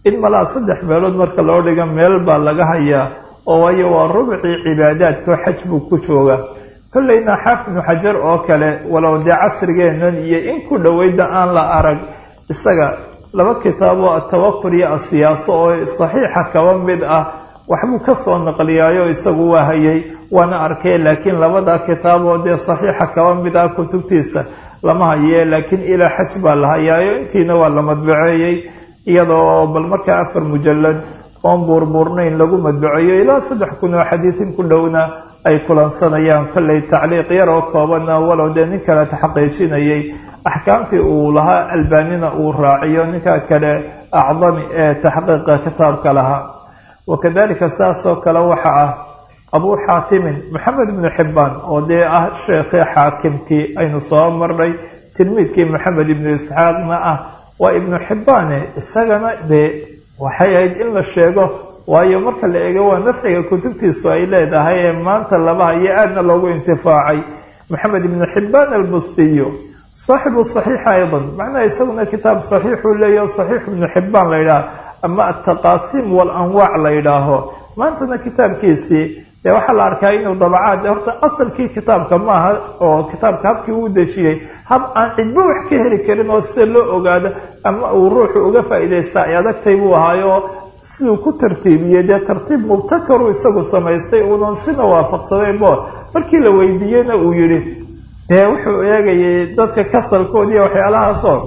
in malaa saddex meelood marka loo dhiga meel baa laga hayaa oo waayo waa rubcii cibaadaadka oo xaj buu ku jooga kollayna xaafid ibnu xajar oo kale walow dee casrigeennan iyo in ku dhoweyda aan la arag isaga laba kitaab oo atawakul iyo asiyaaso oo saxiixa kaba mid ah waxbuu kasoo naqliyaayo isagu waa hayay waana arkay laakiin labada kitaab oo dee saxiixa kaba mid ah kutubtiisa lama haye laakiin ilaa xaj baa la hayaayo intiina waa la madbaceeyey iyadoo bal markaa afar mujalad oon buurbuurnayn lagu madbaceeyo ilaa saddex kun oo xadiidin ku dhowna ay kulansanayaan kollay tacliiq yar oo koobana walow dee nin kale taxaqiijinayay axkaamtii uu lahaa albaanina uu raaciyo ninka kale acdami ee taxqiiqa kitaabka lahaa wakadalika saasoo kale waxa ah abuu xaatimin maxamed ibnu xibbaan oo dee ah sheekhii xaakimkii aynu soo marnay tilmiidkii maxamed ibnu isxaaqna ah waa ibnu xibbaane isagana dee waxay ahayd in la sheego waayo marka la eego waa nafciga kutubtiisu ay leedahay ee maanta laba hayo aadna loogu intifaacay maxamed ibnu xibbaan albustiyo saaxibu saxiixa aydan macnaha isaguna kitaab saxiixuu leeyaho saxiix ibnu xibbaan la yidhaaha ama ataqaasiim walanwaac la yidhaaho maantana kitaabkiisii dee waxaa la arkaa inuu dabacaad horta asalkii kitaabka maaha oo kitaabka habkii uu dejiyey hab aan cidbo wax ka heli karin oo sida loo ogaado ama uu ruuxu uga faa'iidaysta ay adagtay buu ahaayo siduu ku tartiibiyey dee tartiib mubtakaru isagu samaystay uunan sina waafaqsadaynbo markii la weydiiyeyna uu yidhi dee wuxuu eegayay dadka kasalkoodiiyo waxyaalahaasoo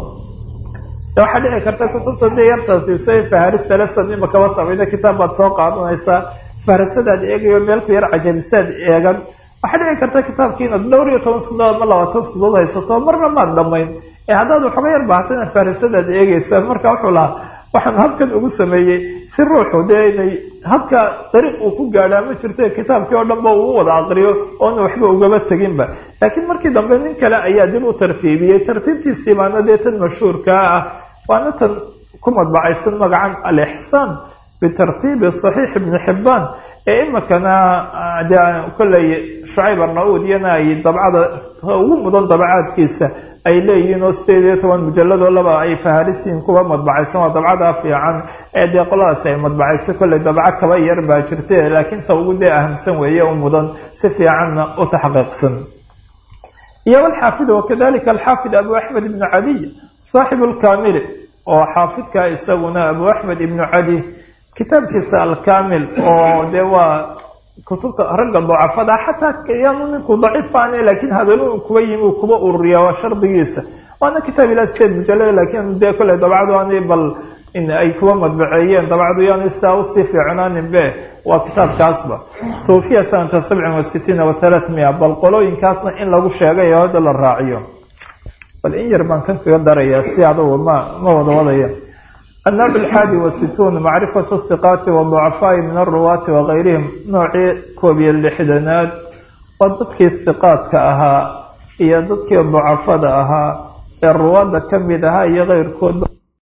waxaa dhici karta kutubta dee yartaasiibsay faharista leson ima kaba samayna kitaab baad soo qaadanaysaa faharasadaad eegayo meelku yar cajabisaad eegan waxaa dhici karta kitaabkii inaad dhowr iyo toban sanadood ama labaatan sanadood haysato marna maad dhamayn ee haddaad waxba yar baahatana faharasadaad eegaysa marka wuxuu lahaa waxaan habkan ugu sameeyey si ruuxu dee inay habka dariiq uu ku gaadhaa ma jirto kitaabkii oo dhan ba uu wada aqriyo oona waxba ugaba teginba laakiin markii dambe nin kale ayaa dib u tartiibiyey tartiibtiisii baana dee tan mashhuurkaa ah waana tan ku madbacaysan magacan alixsaan bitartiibi saxiix ibni xibbaan ee imikana dee kolley shucayb arna-uud iyana ay dabcada ugu mudan dabacaadkiisa ay leeyihiin oo sideed iyo toban mujalladoo laba ay faharisiin kuwa madbacaysan waa dabcadaa fiican ee dee qoladaasi ay madbacaysa kolley dabco kaba yar baa jirta laakiin ta ugu dee ahamsan weeye u mudan si fiicanna u taxqiiqsan iyo alxaafid wakadalika alxaafid abu axmed ibnu cadiy saaxibu lkamili oo xaafidka isaguna abu axmed ibnu cadi kitaabkiisa alkamil oo dee waa kutubta ragga dacafada xataa yaanu ninku daciifaane laakiin hadalo kuba yimi uu kuba ururiya waa shardigiisa waana kitaab ilaa sideed mujalada laakiin dee kolley dabcadu ani bal in ay kuba madbaceeyeen dabcadu yaani sidaa usii fiicnaanin be waa kitaabkaasba tawfiya sanata sabcin wa sitiina wa thalathmia bal qolooyinkaasna in lagu sheegay oo hadda la raaciyo bal in yar baan kan kaga darayaa si adugu ma ma wada wadaya النوع الحادي والستون معرفة الثقات والضعفاء من الرواة وغيرهم نوعي كوبي اللحدنات وددكي الثقات كأها هي ددكي الضعفاء أها الرواة كمدها هي غير كود